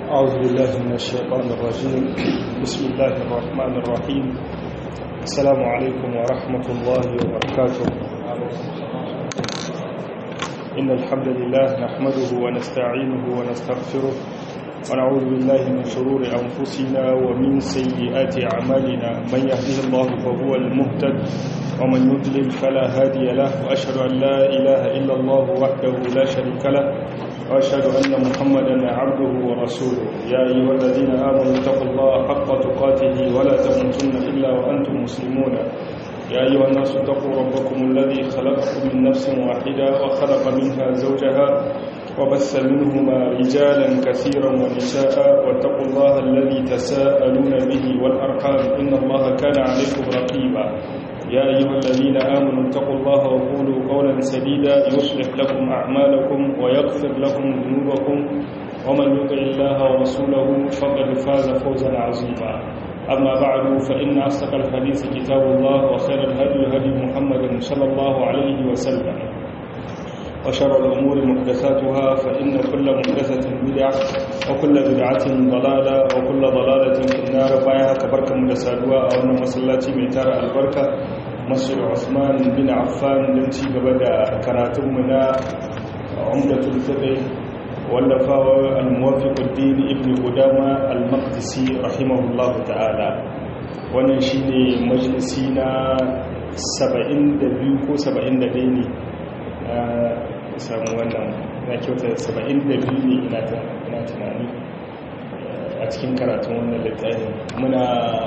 أعوذ بالله من الشيطان الرجيم بسم الله الرحمن الرحيم السلام عليكم ورحمة الله وبركاته إن الحمد لله نحمده ونستعينه ونستغفره ونعوذ بالله من شرور أنفسنا ومن سيئات أعمالنا من يهده الله فهو المهتد ومن يضلل فلا هادي له وأشهد أن لا إله إلا الله وحده لا شريك له وأشهد أن محمدا عبده ورسوله يا أيها الذين آمنوا اتقوا الله حق تقاته ولا تموتن إلا وأنتم مسلمون يا أيها الناس اتقوا ربكم الذي خلقكم من نفس واحدة وخلق منها زوجها وبث منهما رجالا كثيرا ونساء واتقوا الله الذي تساءلون به والأرحام إن الله كان عليكم رقيبا يا أيها الذين آمنوا اتقوا الله وقولوا قولا سديدا يصلح لكم أعمالكم ويغفر لكم ذنوبكم ومن يطع الله ورسوله فقد فاز فوزا عظيما أما بعد فإن أصدق الحديث كتاب الله وخير الهدي هدي محمد صلى الله عليه وسلم وشر الأمور محدثاتها فإن كل محدثة بدعة وكل بدعة ضلالة وكل ضلالة في النار بايها كبركة مدسادوا أو أن مسلاتي ميتار البركة مسجد عثمان بن عفان لنتي قبدا كراتمنا عمدة الفقه واللفاوى الموافق الدين ابن قدامى المقدسي رحمه الله تعالى wannan shine majalisi na 72 ko 71 ne samu wannan na kyauta 72 ne ina tunani a cikin karatun wannan littafin muna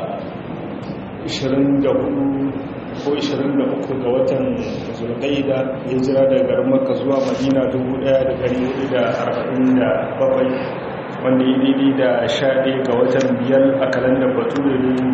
24 ko 23 ga watan zulqaida hijira daga garin makka zuwa madina 1447 wanda ya daidai da 11 ga watan biyar a kalandar bature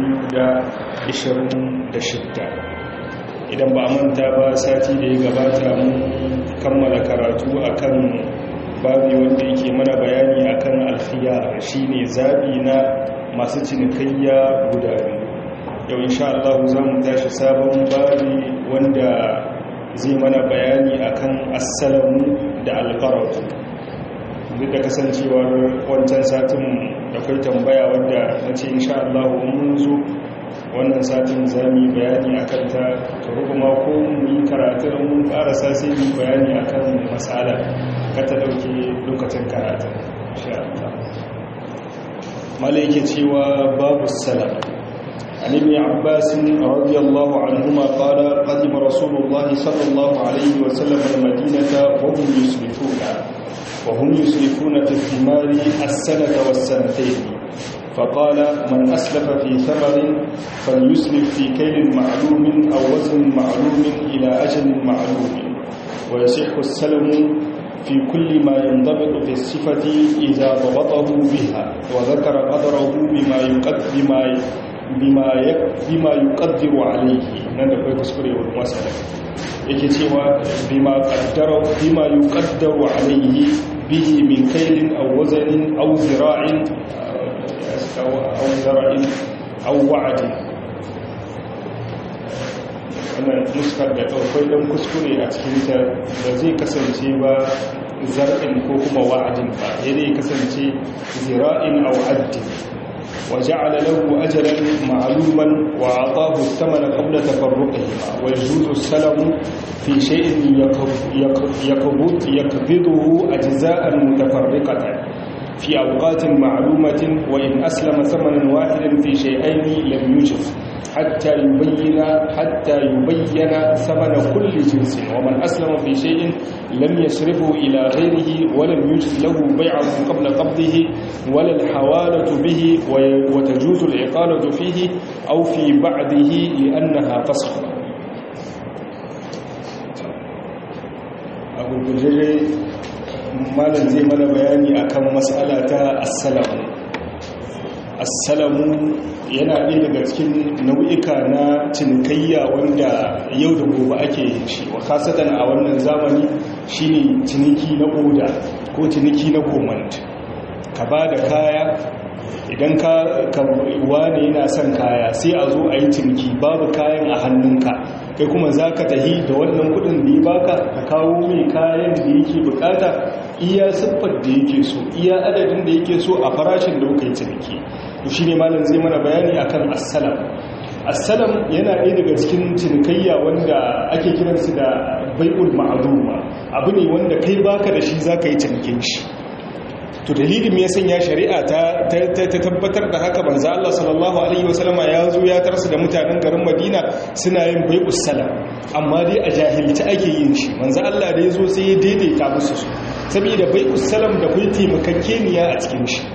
2026 idan ba manta ba sati da ya gabata mun kammala karatu akan babi wanda yake mana bayani akan alfiya shine zabi na masu cinikayya guda biyu yau insha Allah za mu tashi sabon babi wanda zai mana bayani akan assalamu da alqaratu duk da kasancewar wancan satin da kai tambaya wanda nace insha Allah mun zo wannan satin za mu yi bayani a kanta ta kuma ko mu yi karatun mun karasa sai mu bayani a kan matsala ka ta ɗauke lokacin karatun mala yake cewa babu salam عن ابن عباس رضي الله عنهما قال قدم رسول الله صلى الله عليه وسلم المدينة وهم يسلفون وهم يسلفون في الثمار السنة والسنتين فقال من أسلف في ثمر فليسلف في كيل معلوم أو وزن معلوم إلى أجل معلوم ويصح السلم في كل ما ينضبط في الصفة إذا ضبطه بها وذكر قدره بما يقدر بما بما بما يقدر عليه nan da kai kuskure wa masala yake cewa bima qaddara bima yuqaddaru alayhi bihi min kaylin aw wazanin aw zira'in أو زرع أو وعد wannan nuskar da ɗaukwai ɗan kuskure a cikinta da zai kasance ba zar'in ko kuma wa'adin ba ya zai kasance zira'in a wa'adin wa ja'ala lahu ajalan ma'luman wa atahu thamana qabla tafarruqihima wa yajuzu salamu fi shay'in yaqbud yaqbiduhu ajza'an mutafarriqatan في أوقات معلومة وإن أسلم ثمنا واحدا في شيئين لم يجف حتى يبين حتى يبين ثمن كل جنس ومن أسلم في شيء لم يصرفه إلى غيره ولم يجز له بيعه قبل قبضه ولا الحوالة به وتجوز العقالة فيه أو في بعده لأنها فسخ أقول بجري malam zai mana bayani akan matsala ta assalamu assalamu yana ɗaya daga cikin nau'ika na cinikayya wanda yau da gobe ake yin shi wa kasatan a wannan zamani shine ciniki na oda ko ciniki na command ka ba da kaya idan ka wane yana son kaya sai a zo a yi ciniki babu kayan a hannunka kai kuma za ka tahi da wannan kudin da ya baka ka kawo mai kayan da yake bukata iya siffar da yake so iya adadin da yake so a farashin da kuka yi ciniki to shine malam zai mana bayani akan assalam assalam yana ɗaya daga cikin cinikayya wanda ake kiransu da bai'ul ma'azuma abu ne wanda kai baka da shi zaka yi cinikin shi to dalilin ya sanya shari'a ta tabbatar da haka banza Allah sallallahu alaihi wasallama ya zo ya tarsu da mutanen garin Madina suna yin bai'us salam amma dai a jahilci ake yin shi manzo Allah da ya zo sai ya daidaita musu su saboda bai'us salam da kai taimakakeniya a cikin shi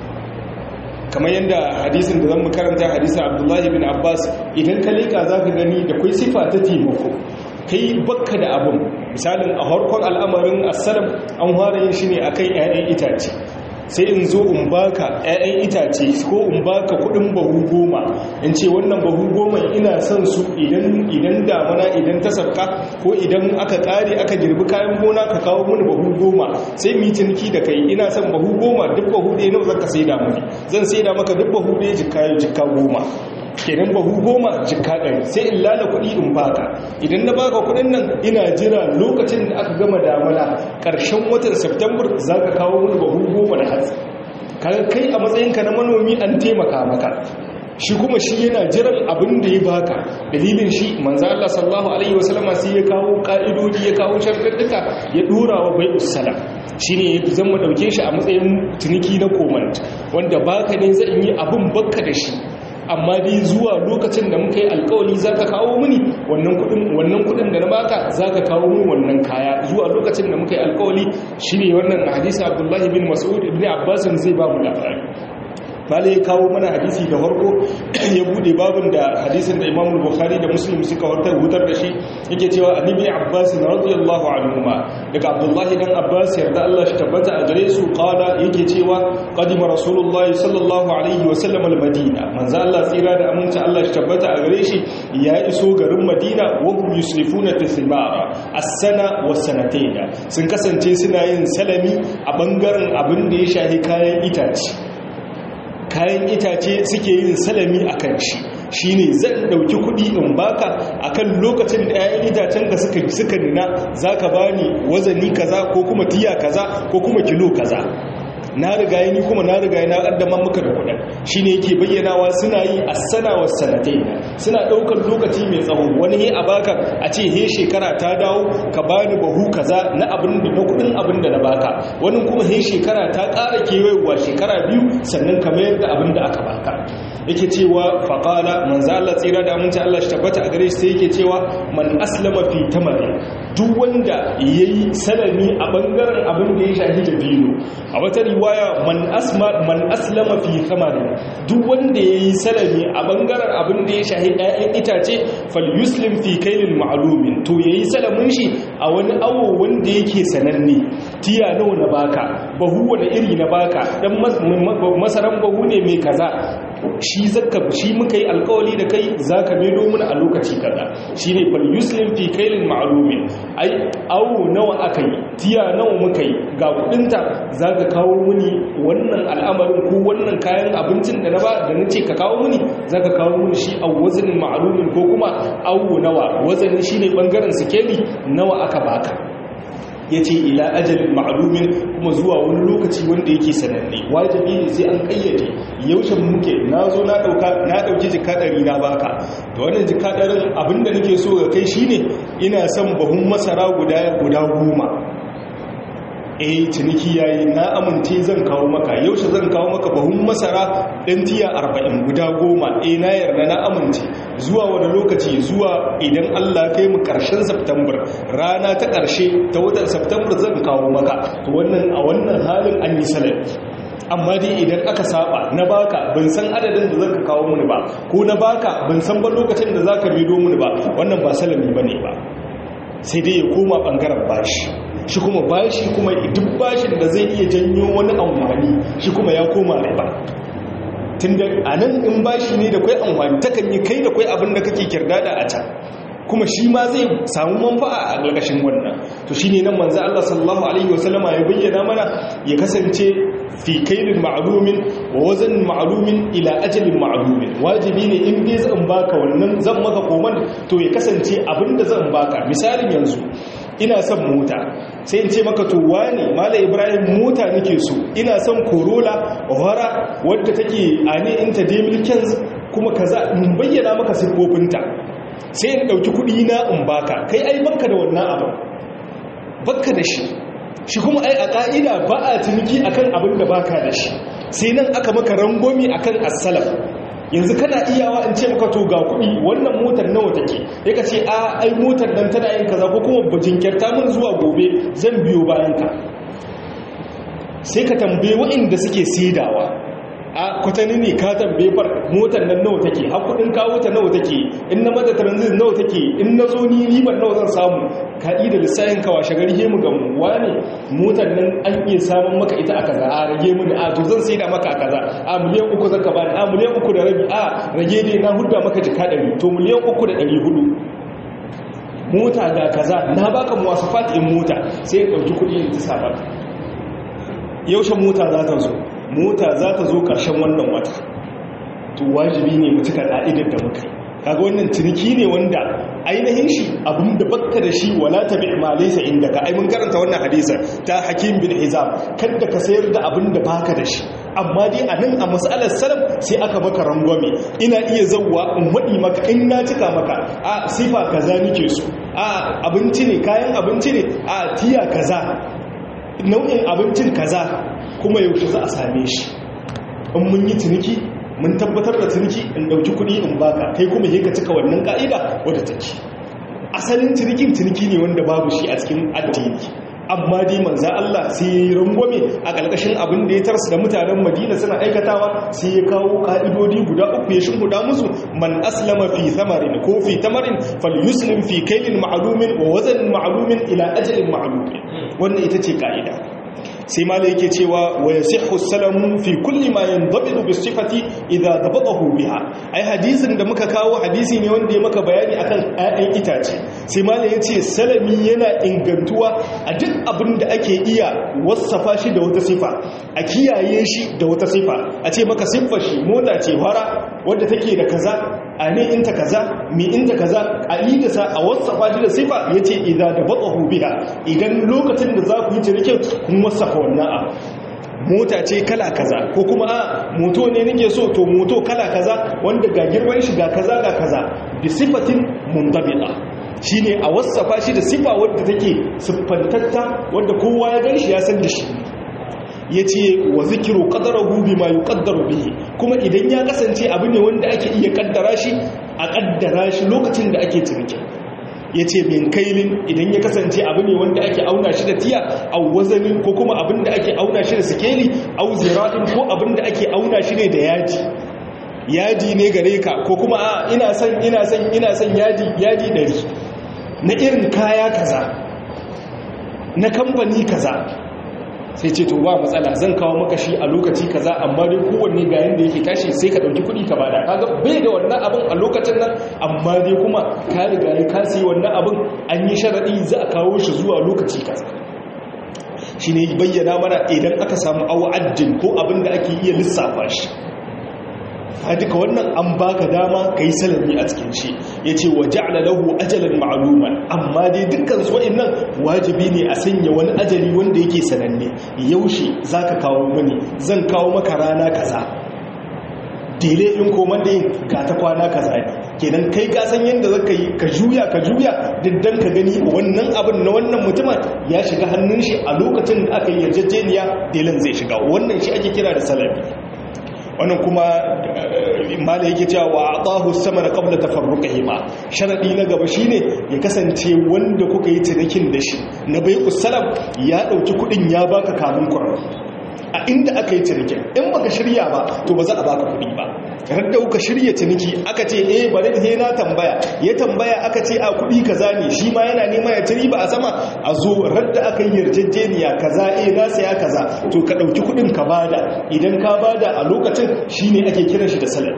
kamar yadda hadisin da zan mu karanta hadisin Abdullahi bin Abbas idan ka leka zaka gani da kai sifa ta taimako kai bakka da abun misalin a harkon al'amarin asalam an fara yin shi ne akan 'ya'yan itace sai in zo in baka 'ya'yan itace ko in baka kudin bahu goma in ce wannan bahu goma ina son su idan idan damana idan ta sabka ko idan aka kare aka girbi kayan gona ka kawo mini bahu goma sai mu ciniki da kai ina son bahu goma duk bahu ɗaya nawa zaka sai da mani zan sai da maka duk bahu ɗaya jikka jikka goma kenan bahu goma jikka ɗari sai in lala kuɗi in baka idan na baka kuɗin nan ina jira lokacin da aka gama damana ƙarshen watan september za ka kawo wani bahu goma da hatsi kai a matsayinka na manomi an taimaka maka shi kuma shi yana jiran abin da ya baka dalilin shi manzo Allah sallallahu alaihi wasallama sai ya kawo ka'idodi ya kawo sharɗuka ya dora wa bai usala shine zan mu dauke shi a matsayin tuniki na komant wanda baka ne zan yi abin bakka da shi amma dai zuwa lokacin da muka yi alkawali za ka kawo mini wannan kudin da na baka za ka kawo mini wannan kaya zuwa lokacin da muka yi alkawali shi ne wannan hadisa abdullahi bin mas'ud ibn abbasin zai ba mu labari bala ya kawo mana hadisi da farko ya bude babin da hadisin da imam bukhari da muslim suka wartar hutar da shi yake cewa annabi abbas radiyallahu anhuma daga abdullahi dan abbas yarda Allah shi tabbata a gare su qala yake cewa qadima rasulullahi sallallahu alaihi wa sallam al-madina manzo Allah tsira da aminci Allah shi tabbata a gare shi ya iso garin madina wa hum yusrifuna tasmara as-sana wa sanatayn sun kasance suna yin salami a bangaren abin da ya shahi kayan itace kayan itace suke yin salami a kan shi shi ne zan ɗauki kuɗi in baka a kan lokacin da 'ya'yan itacen da suka suka nuna za ka ba ni wazani kaza ko kuma tiya kaza ko kuma kilo kaza na riga ni kuma na riga na ƙaddamar maka da kuɗin shi ne yake bayyanawa suna yi a sanawar sanatai suna ɗaukar lokaci mai tsawo wani he a baka a ce he shekara ta dawo ka bani bahu kaza na abin da na kuɗin abin da na baka wani kuma he shekara ta ƙara kewayewa shekara biyu sannan ka mayar da abin da aka baka yake cewa faƙala manzo Allah tsira da aminci Allah shi tabbata a gare shi sai yake cewa man aslama fi tamarin duk wanda yayi salami a bangaren abin da ya shahi da dino a wata riwaya man asma man aslama fi tamarin duk wanda yayi salami a bangaren abin da ya shahi ɗayan itace fal yuslim fi kailin ma'lumin to yayi salamin shi a wani awo wanda yake sananne tiya nawa na baka bahu wani iri na baka dan masaran bahu ne mai kaza shi zaka shi muka yi alkawali da kai zaka medo mana a lokaci kaza shine fal yuslim fi kailin ma'lumin ai awo nawa aka yi tiya nawa muka yi ga kudinta zaka kawo muni wannan al'amarin ko wannan kayan abincin da na ba da nace ka kawo muni zaka kawo muni shi a wazanin ma'lumin ko kuma awo nawa wazanin shine bangaren sikeli nawa aka baka ya ce ila ajalin ma'alumin kuma zuwa wani lokaci wanda yake sananne wajibi ne sai an kayyade yaushe muke na zo na ɗauki jika ɗari na baka da wannan jika ɗarin abinda nake so ga kai shine ina son bahun masara guda guda goma eh ciniki yayi na amince zan kawo maka yaushe zan kawo maka bahun masara ɗan tiya arba'in guda goma eh na yarda na amince zuwa wani lokaci zuwa idan Allah kai mu ƙarshen September rana ta ƙarshe ta watan September zan kawo maka to wannan a wannan halin an yi salami amma dai idan aka saba na baka ban san adadin da zaka kawo mini ba ko na baka ban san ba lokacin da zaka bido mini ba wannan ba salami bane ba sai dai ya koma bangaren bashi shi kuma bashi kuma duk bashin da zai iya janyo wani amfani shi kuma ya koma riba tunda anan in bashi ne da kai amfani takan yi kai da kai abin da kake kirdada a can kuma shi ma zai samu manfa'a a ƙarƙashin wannan to shine nan manzo Allah sallallahu alaihi wasallama ya bayyana mana ya kasance fi kailin ma'lumin wa wazan ma'lumin ila ajalin ma'lumin wajibi ne in dai zan baka wannan zan maka koman to ya kasance abinda zan baka misalin yanzu ina son mota sai in ce maka to wane mala ibrahim mota nake so ina son corolla wara wadda take a ne inta demilkins kuma kaza in bayyana maka siffofinta sai in ɗauki kuɗi na in baka kai ai baka da wannan abin baka da shi shi kuma ai a ƙa'ida ba a ciniki akan abin da baka da shi sai nan aka maka rangomi akan as-salaf yanzu kana iyawa in ce maka to ga kuɗi wannan motar nawa take ya ka ce a ai motar nan tana yin kaza ko kuma jinkirta min zuwa gobe zan biyo bayan ka sai ka tambaye waɗanda suke saidawa a kwatani ne ka tambaye far motar nan nawa take har kuɗin kawo ta nawa take in na mata transit nawa take in na zo ni ribar nawa zan samu ka da lissafin ka washe gari mu ga mu wane motar nan an iya samun maka ita a kaza a rage mu da a to zan saida maka a kaza a miliyan uku zaka bani a miliyan uku da rabi a rage dai na hudda maka jika ɗari to miliyan uku da ɗari hudu mota ga kaza na baka muwasafat in mota sai ya ɗauki kuɗi in ta sa baka yaushe mota za ta zo mota za ta zo ƙarshen wannan wata to wajibi ne mu cika ƙa'idar da muka kaga wannan ciniki ne wanda ainihin shi abin da bakka da shi wala tabi ma laysa indaka ai mun karanta wannan hadisin ta hakim bin hizam kada ka sayar da abin da baka da shi amma dai a nan a mas'alar salam sai aka maka rangwame ina iya zawwa in wadi maka in na cika maka a sifa kaza nike so a abinci ne kayan abinci ne a tiya kaza nau'in abincin kaza kuma yaushe za a same shi in mun yi ciniki mun tabbatar da ciniki in dauki kuɗi in baka kai kuma yi ka cika wannan ka'ida wadda take asalin cinikin ciniki ne wanda babu shi a cikin addini amma dai manza Allah sai ya yi rangwame a ƙarƙashin abin da ya tarsu da mutanen madina suna aikatawa sai ya kawo ƙa'idodi guda uku ya shimhuda musu man aslama fi thamarin ko fi tamarin fal yuslim fi kailin ma'alumin wa wazanin ma'alumin ila ajalin ma'alumin wannan ita ce ƙa'ida sai mala yake cewa wa yasihhu salamu fi kulli ma yandabidu bi sifati idza dabatahu biha ai hadisin da muka kawo hadisi ne wanda ya maka bayani akan ayyan itace sai mala yace salami yana ingantuwa a duk abin da ake iya wasafa shi da wata sifa a kiyaye shi da wata sifa a ce maka siffar shi mota ce fara wadda take da kaza a ne inta kaza mi inta kaza a yi da sa a wasafa shi da sifa yace idza dabatahu biha idan lokacin da za ku yi cinikin kun wasafa wannan abu mota ce kala kaza ko kuma a moto ne nake so to moto kala kaza wanda ga girman shi ga kaza ga kaza bi sifatin mundabita shine a wasafa shi da sifa wadda take siffantatta wadda kowa ya gan shi ya san da shi yace wa zikru qadarahu bima yuqaddaru bihi kuma idan ya kasance abu ne wanda ake iya kaddara shi a kaddara shi lokacin da ake ciniki ya ce min kailin idan ya kasance abu ne wanda ake auna shi da tiya a wazanin ko kuma abin da ake auna shi da sikeli au zira'in ko abin da ake auna shi ne da yaji yaji ne gare ka ko kuma a ina son ina son ina son yaji yaji ɗari na irin kaya kaza na kamfani kaza sai ce to ba matsala zan kawo maka shi a lokaci kaza amma dai kowanne ga yanda yake tashi sai ka dauki kuɗi ka bada kaga bai da wannan abin a lokacin nan amma dai kuma ka riga ya kasi wannan abin an yi sharadi za a kawo shi zuwa lokaci kaza shine bayyana mana idan aka samu awa'addin ko abin da ake iya lissafa shi a duka wannan an baka dama ka yi salami a cikin shi ya ce wa ja'ala lahu ajalan ma'aluman amma dai dukkan su wa'annan wajibi ne a sanya wani ajali wanda yake sananne yaushe za ka kawo mani zan kawo maka rana kaza dele in koman da yin ga ta kwana kaza ne kenan kai ka san yadda za ka yi ka juya ka juya diddan ka gani wannan abin na wannan mutumin ya shiga hannun shi a lokacin da aka yi yarjejeniya delen zai shiga wannan shi ake kira da salami wannan kuma mala yake cewa wa atahu samana qabla tafarruqihi ma sharadi na gaba shine ya kasance wanda kuka yi cinikin da shi na bai'u salam ya dauki kudin ya baka kamun kuran a inda aka yi cinikin in baka shirya ba to ba za a baka kudi ba radda kuka shirya ciniki aka ce eh bari sai na tambaya ya tambaya aka ce a kudi kaza ne shi ma yana nema ya ci riba a sama a zo radda aka yi yarjejeniya kaza eh na saya kaza to ka dauki kudin ka bada idan ka bada a lokacin shine ake kiran shi da salami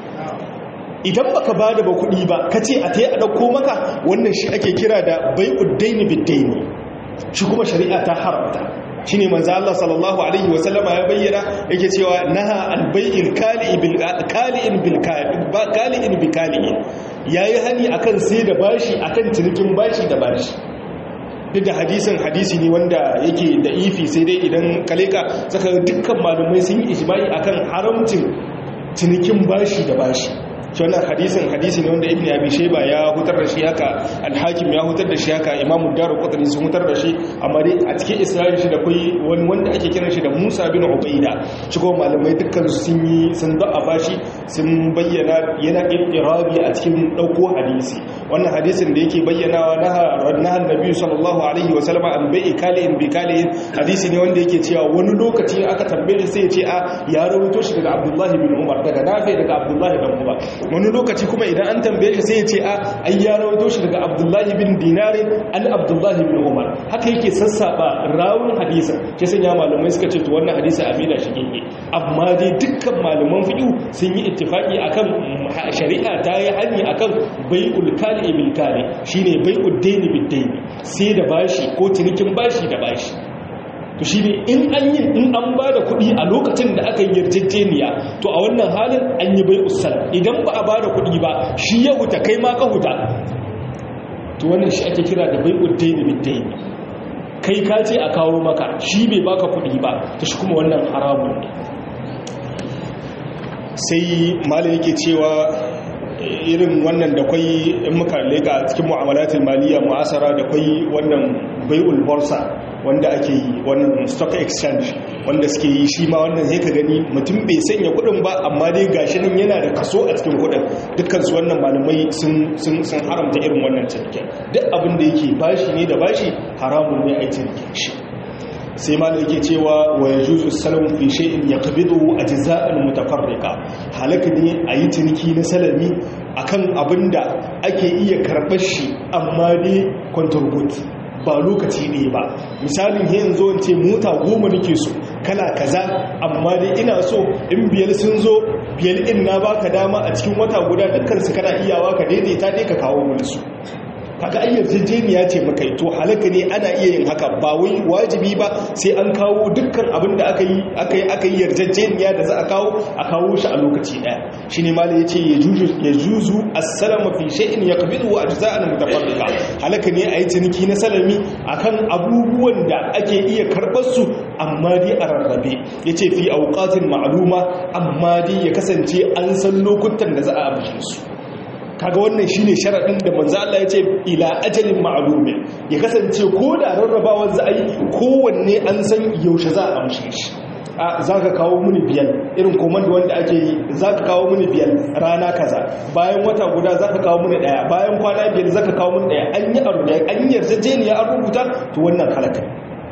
idan baka bada ba kudi ba kace a tayi a dauko maka wannan shi ake kira da bai'ud daini bid-daini shi kuma shari'a ta haramta shine manzo Allah sallallahu alaihi wa sallama ya bayyana yake cewa naha al-bai'il kali'i bil kali'in bil kali'in bi kali'in yayi hani akan sai da bashi akan cinikin bashi da bashi duk da hadisin hadisi ne wanda yake da ifi sai dai idan kaleka saka dukkan malumai sun yi ijma'i akan haramcin cinikin bashi da bashi shi wannan hadisin hadisi ne wanda ibn abi shayba ya hutar da shi haka al-hakim ya hutar da shi haka imam ad-darqutni sun hutar da shi amma dai a cikin isra'il shi da kai wani wanda ake kiran shi da Musa bin Ubaida shi ko malamai dukkan su sun yi sun da bashi sun bayyana yana iqrabi a cikin dauko hadisi wannan hadisin da yake bayyanawa na na annabi sallallahu alaihi wa sallam an bai kalin bi kalin hadisi ne wanda yake cewa wani lokaci aka tambaye sai ya ce a ya rawaito shi daga Abdullah bin Umar daga Nafi daga Abdullah bin Umar wani lokaci kuma idan an tambaye shi sai ya ce a ai ya rawaito shi daga abdullahi bin dinarin an abdullahi bin umar haka yake sassaba rawun hadisa ke sanya malamai suka ce to wannan hadisa amina shi gege amma dai dukkan malaman fiqh sun yi ittifaki akan shari'a ta yi hani akan bai'ul kali bil kali shine bai'ud daini bid daini sai da bashi ko cinikin bashi da bashi to shi ne in an yi in an ba da kuɗi a lokacin da aka yi yarjejeniya to a wannan halin an yi bai usal idan ba a ba da kuɗi ba shi ya huta kai ma ka huta to wannan shi ake kira da bai uddaini biddaini kai ka ce a kawo maka shi bai baka kuɗi ba to shi kuma wannan haramun ne sai malai yake cewa irin wannan da kwai in muka lega cikin mu'amalatul maliyya mu'asara da kwai wannan bai'ul borsa wanda ake yi wannan stock exchange wanda suke yi shi ma wannan sai ka gani mutum bai sanya kudin ba amma dai gashi nan yana da kaso a cikin kudin dukkan su wannan malamai sun sun sun haramta irin wannan cinikin duk abin da yake bashi ne da bashi haramun ne a yi cinikin shi sai malam yake cewa wa yajuzu salam fi shay'in yaqbidu ajza'an mutafarriqa halaka ne a yi ciniki na salami akan abinda ake iya karɓar shi amma dai contribute ba lokaci ne ba misalin yin zo ce mota goma nake so kala kaza amma dai ina so in biyar sun zo biyar in na baka dama a cikin wata guda dukkan su kana iyawa ka daidaita dai ka kawo mun su kaga ayyar jejeniya ce maka to halaka ne ana iya yin haka ba wai wajibi ba sai an kawo dukkan abin da aka yi aka yi aka yi yarjejeniya da za a kawo a kawo shi a lokaci daya shine mala yace ya juzu ya juzu as-salama fi shay'in yaqbidu ajza'an mutafarriqa halaka ne ayi ciniki na salami akan abubuwan da ake iya karbar su amma dai a rarrabe yace fi awqatin ma'luma amma dai ya kasance an san lokutan da za a amshe su kaga wannan shine sharadin da manzo Allah ya ce ila ajalin ma'lumin ya kasance ko da rarrabawar za a yi kowanne an san yaushe za a amshe shi a zaka kawo muni biyar irin komando wanda ake yi zaka kawo muni biyar rana kaza bayan wata guda zaka kawo muni daya bayan kwana biyar zaka kawo muni daya an yi aro daya an yarjejeniya an rubuta to wannan halaka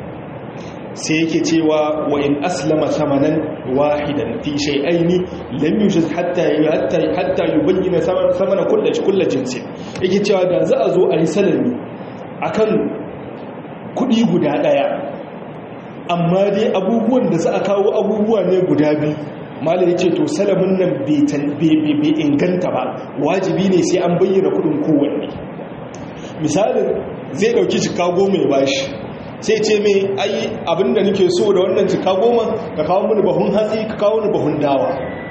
sai yake cewa wa in aslama samanan wahidan fi shay'aini lam yujaz hatta hatta hatta yubayyana samana kullu kullu jinsin yake cewa da za a zo a yi salami akan kudi guda daya amma dai abubuwan da za a kawo abubuwa ne guda biyu malai yace to salamin nan bai inganta ba wajibi ne sai an bayyana kudin kowanne misalin zai dauki cika goma ya bashi sai ce mai ai abinda nake so da wannan cika goma ka kawo mini bahun hatsi ka kawo mini bahun dawa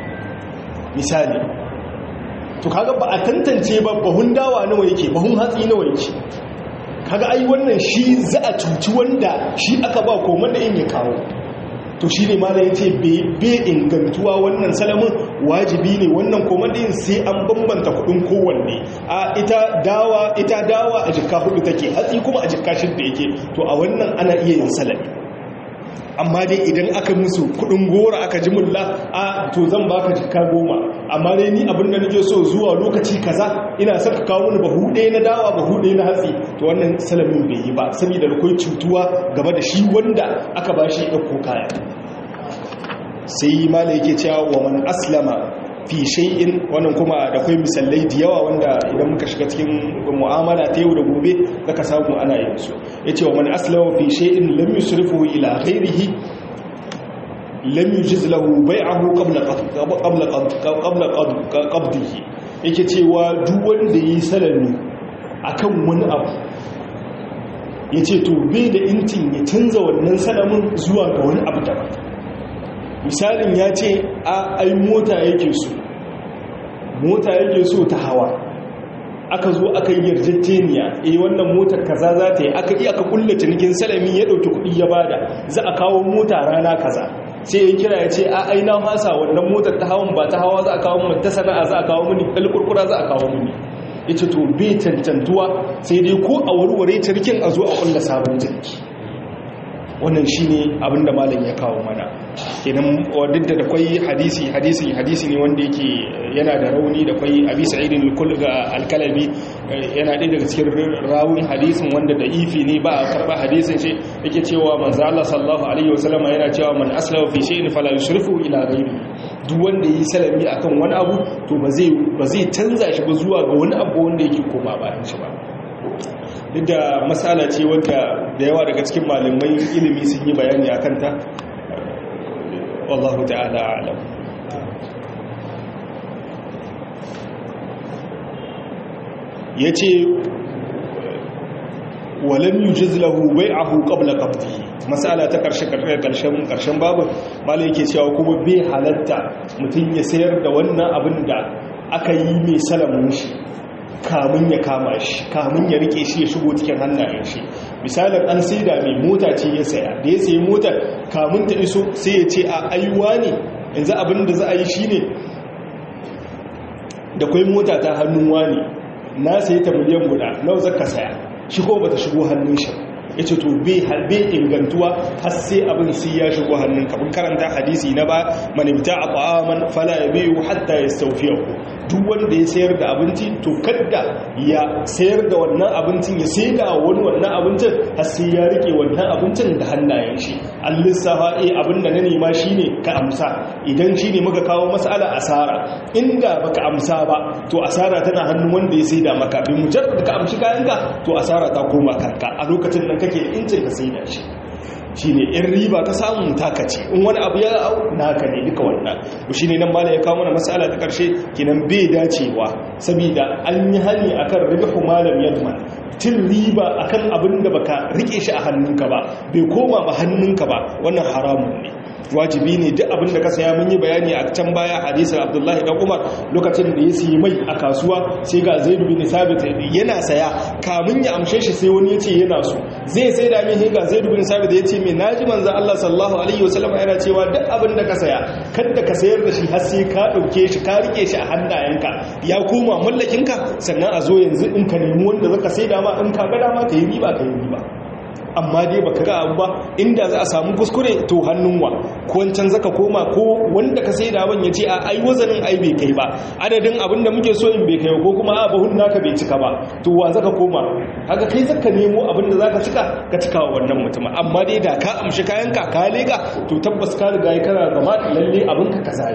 misali to kaga ba a tantance ba bahun dawa nawa yake bahun hatsi nawa yake kaga ai wannan shi za a cuci wanda shi aka ba koman da in ya kawo to shi ne mala ya ce be ingantuwa wannan salamin wajibi ne wannan komadin sai an bambanta kudin kowanne a ita dawa ita dawa a jikka hudu take hatsi kuma a jikka shidda yake to a wannan ana iya yin salami amma dai idan aka musu kudin gora aka ji mulla a to zan baka jikka goma amma dai ni abin da nake so zuwa lokaci kaza ina son ka kawo mini bahu ɗaya na dawa bahu ɗaya na hatsi to wannan salamin bai yi ba saboda akwai cutuwa game da shi wanda aka ba shi ɗauko kaya sai mala yake cewa wa man aslama fi shay'in wannan kuma da akwai misalai da yawa wanda idan muka shiga cikin mu'amala ta yau da gobe zaka samu ana yin su yace wa man aslama fi shay'in lam yusrifu ila ghairihi lam yujiz lahu bai'ahu qabla qabla qabla qabdihi yake cewa duk wanda yi salami akan wani abu yace to bai da intin ya canza wannan salamin zuwa ga wani abu daban misalin ya ce a ai mota yake so mota yake so ta hawa aka zo aka yi yarjejeniya eh wannan motar kaza za ta yi aka iya aka kulla cinikin salami ya dauki kuɗi ya bada za a kawo mota rana kaza sai ya kira ya ce a aina fasa wannan motar ta hawan ba ta hawa za a kawo mun ta sana'a za a kawo mini kalkurkura za a kawo mini yace to bai tantantuwa sai dai ko a warware cinikin a zo a kulla sabon ciniki wannan shine abinda malam ya kawo mana kenan duk da kwai hadisi hadisi hadisi ne wanda yake yana da rauni da kwai abi sa'idin al-kalabi yana ɗaya daga cikin rawun hadisin wanda da ifi ne ba a karba hadisin shi yake cewa manzo Allah sallallahu alaihi wasallam yana cewa man aslama fi shay'in fala yushrifu ila ghayri duk wanda yi salami akan wani abu to ba zai ba zai canza shi ba zuwa ga wani abu wanda yake koma bayan shi ba duk da matsala ce wadda da yawa daga cikin malamai ilimi sun yi bayani a kanta wallahu ta'ala alam ya ce walam yi jizlahu bai ahu ƙabla ƙabdihi matsala ta ƙarshen babu malai ke cewa kuma bai halatta mutum ya sayar da wannan abin da aka yi mai salamun shi kamun ya kama shi kamun ya rike shi ya shigo cikin hannayen shi misalin an sai da mai mota ce ya saya da ya sayi motar kamun ta iso sai ya ce a aiwa ne yanzu abin da za a yi shi ne da kwai mota ta hannun wani na sayi ta miliyan guda nawa zaka saya shi ko bata shigo hannun shi ya ce to bai ingantuwa har sai abin sai ya shigo hannun kabin karanta hadisi na ba manimta a ƙwa'aman fala ya biyu hatta ya staufiyaku duk wanda ya sayar da abinci to kadda ya sayar da wannan abincin ya sai da wani wannan abincin har sai ya rike wannan abincin da hannayen shi an lissafa eh abin da na nema shine ka amsa idan shine muka kawo mas'ala asara inda baka amsa ba to asara tana hannun wanda ya sai da maka bi mujarrad ka amshi kayanka to asara ta koma kanka a lokacin nan kake da incin ka sai da shi shi ne in riba ka samu taka ce in wani abu ya au naka ne duka wannan shi ne nan mala ya kawo mana matsala ta ƙarshe kinan bai dacewa saboda an yi hani akan ribahu malam yadman cin riba akan abin da baka rike shi a hannunka ba bai koma ba hannunka ba wannan haramun ne wajibi ne duk abin da ka saya mun yi bayani a can baya hadisin abdullahi dan umar lokacin da ya siyi mai a kasuwa sai ga zaid bin sabit yana saya kamun ya amshe shi sai wani ya ce yana so zai sai da mai ga zaid bin sabit ya ce mai naji manzo Allah sallallahu alaihi wasallam yana cewa duk abin da ka saya kada ka sayar da shi har sai ka dauke shi ka rike shi a hannayenka ya koma mallakinka sannan a zo yanzu in ka nemi wanda zaka sai da ma in ka ga dama ka yi riba ka yi riba amma dai baka ga abu ba inda za a samu kuskure to hannun wa ko wancan zaka koma ko wanda ka sai da ban ya ce a ai wazanin ai bai kai ba adadin abin da muke so in bai kai ko kuma a bahun naka bai cika ba to wa zaka koma haka kai zaka nemo abin da zaka cika ka cika wa wannan mutum amma dai da ka amshi kayan ka ka leka to tabbas ka riga kana zama lalle abin ka kaza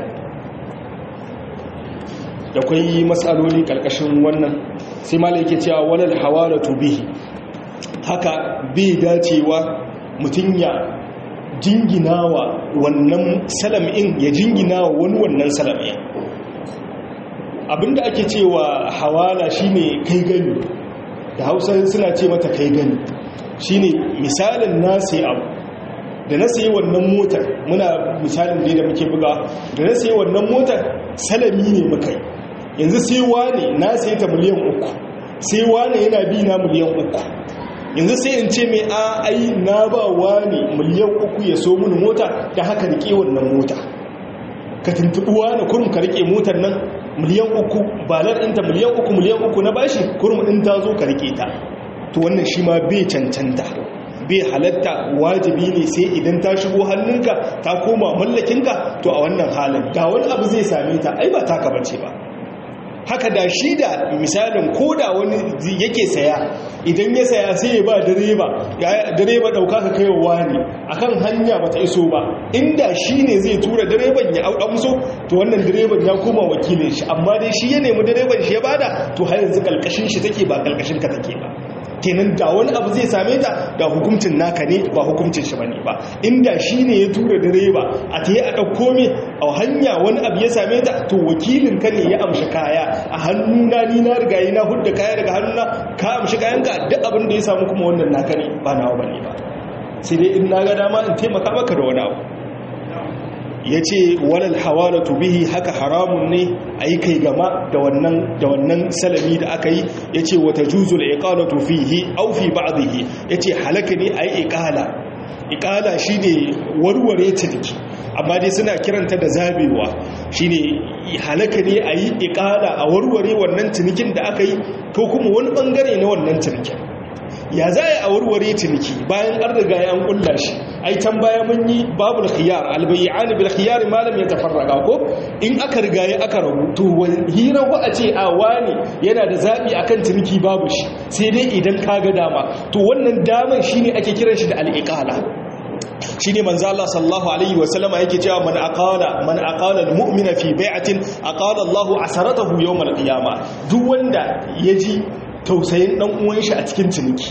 da kwai matsaloli kalkashin wannan sai malai yake cewa walal hawalatu bihi haka bai dacewa mutum ya jinginawa wannan salam'in ya jinginawa wani wannan salam'in abinda ake cewa hawala shine kai gani da hausa suna ce mata kai gani shine misalin nasi abu da na sayi wannan motar muna misalin ne da muke buga da na sayi wannan motar salami ne mukai yanzu sai wane na sayi ta miliyan uku sai wane yana bi na miliyan uku yanzu sai in ce mai a ai na ba wa ne miliyan uku ya so mun mota da haka rike wannan mota ka tuntuɓi wani kurum ka rike motar nan miliyan uku balar ɗinta miliyan uku miliyan uku na bashi kurum ɗin ta zo ka rike ta to wannan shi ma bai cancanta bai halatta wajibi ne sai idan ta shigo hannunka ta koma mallakinka to a wannan halin da wani abu zai same ta ai ba taka bace ba haka da shi da misalin ko da wani yake saya idan ya saya sai ya ba direba direba dauka ka kai wa ne akan hanya bata iso ba inda shi ne zai tura direban ya amso to wannan direban ya koma wakilin shi amma dai shi ya nemi direban shi ya bada to har yanzu kalkashin shi take ba kalkashin ka take ba kenan da wani abu zai same ta da hukuncin naka ne ba hukuncin shi bane ba inda shi ne ya tura direba a ta yi a ɗauko me a hanya wani abu ya same ta to wakilin ka ne ya amshi kaya a hannuna ni na riga yi na hudda kaya daga hannuna ka amshi kayanka duk abin da ya samu kuma wannan naka ne ba nawa bane ba sai dai in na ga dama in taimaka maka da wani abu yace walal hawalatu bihi haka haramun ne ayi kai gama da wannan da wannan salami da aka yi yace wata juzul iqalatu fihi aw fi ba'dihi yace halaka ne ayi iqala iqala shine warware ciniki amma dai suna kiranta da zabewa shine halaka ne ayi iqala a warware wannan cinikin da aka yi ko kuma wani bangare na wannan cinikin ya za a warware ciniki bayan an riga ya kulla shi ai can baya mun yi babul khiyar albayyan bil khiyar malam ya tafarraga ko in aka riga ya aka rabu to hira ko a ce a wani yana da zabi akan ciniki babu shi sai dai idan kaga dama to wannan daman shine ake kiran shi da al-iqala shine manzo Allah sallallahu alaihi wasallama yake cewa man aqala man aqala al-mu'mina fi bai'atin aqala Allahu asaratahu yawm al-qiyamah duk wanda yaji tausayin dan uwan shi a cikin ciniki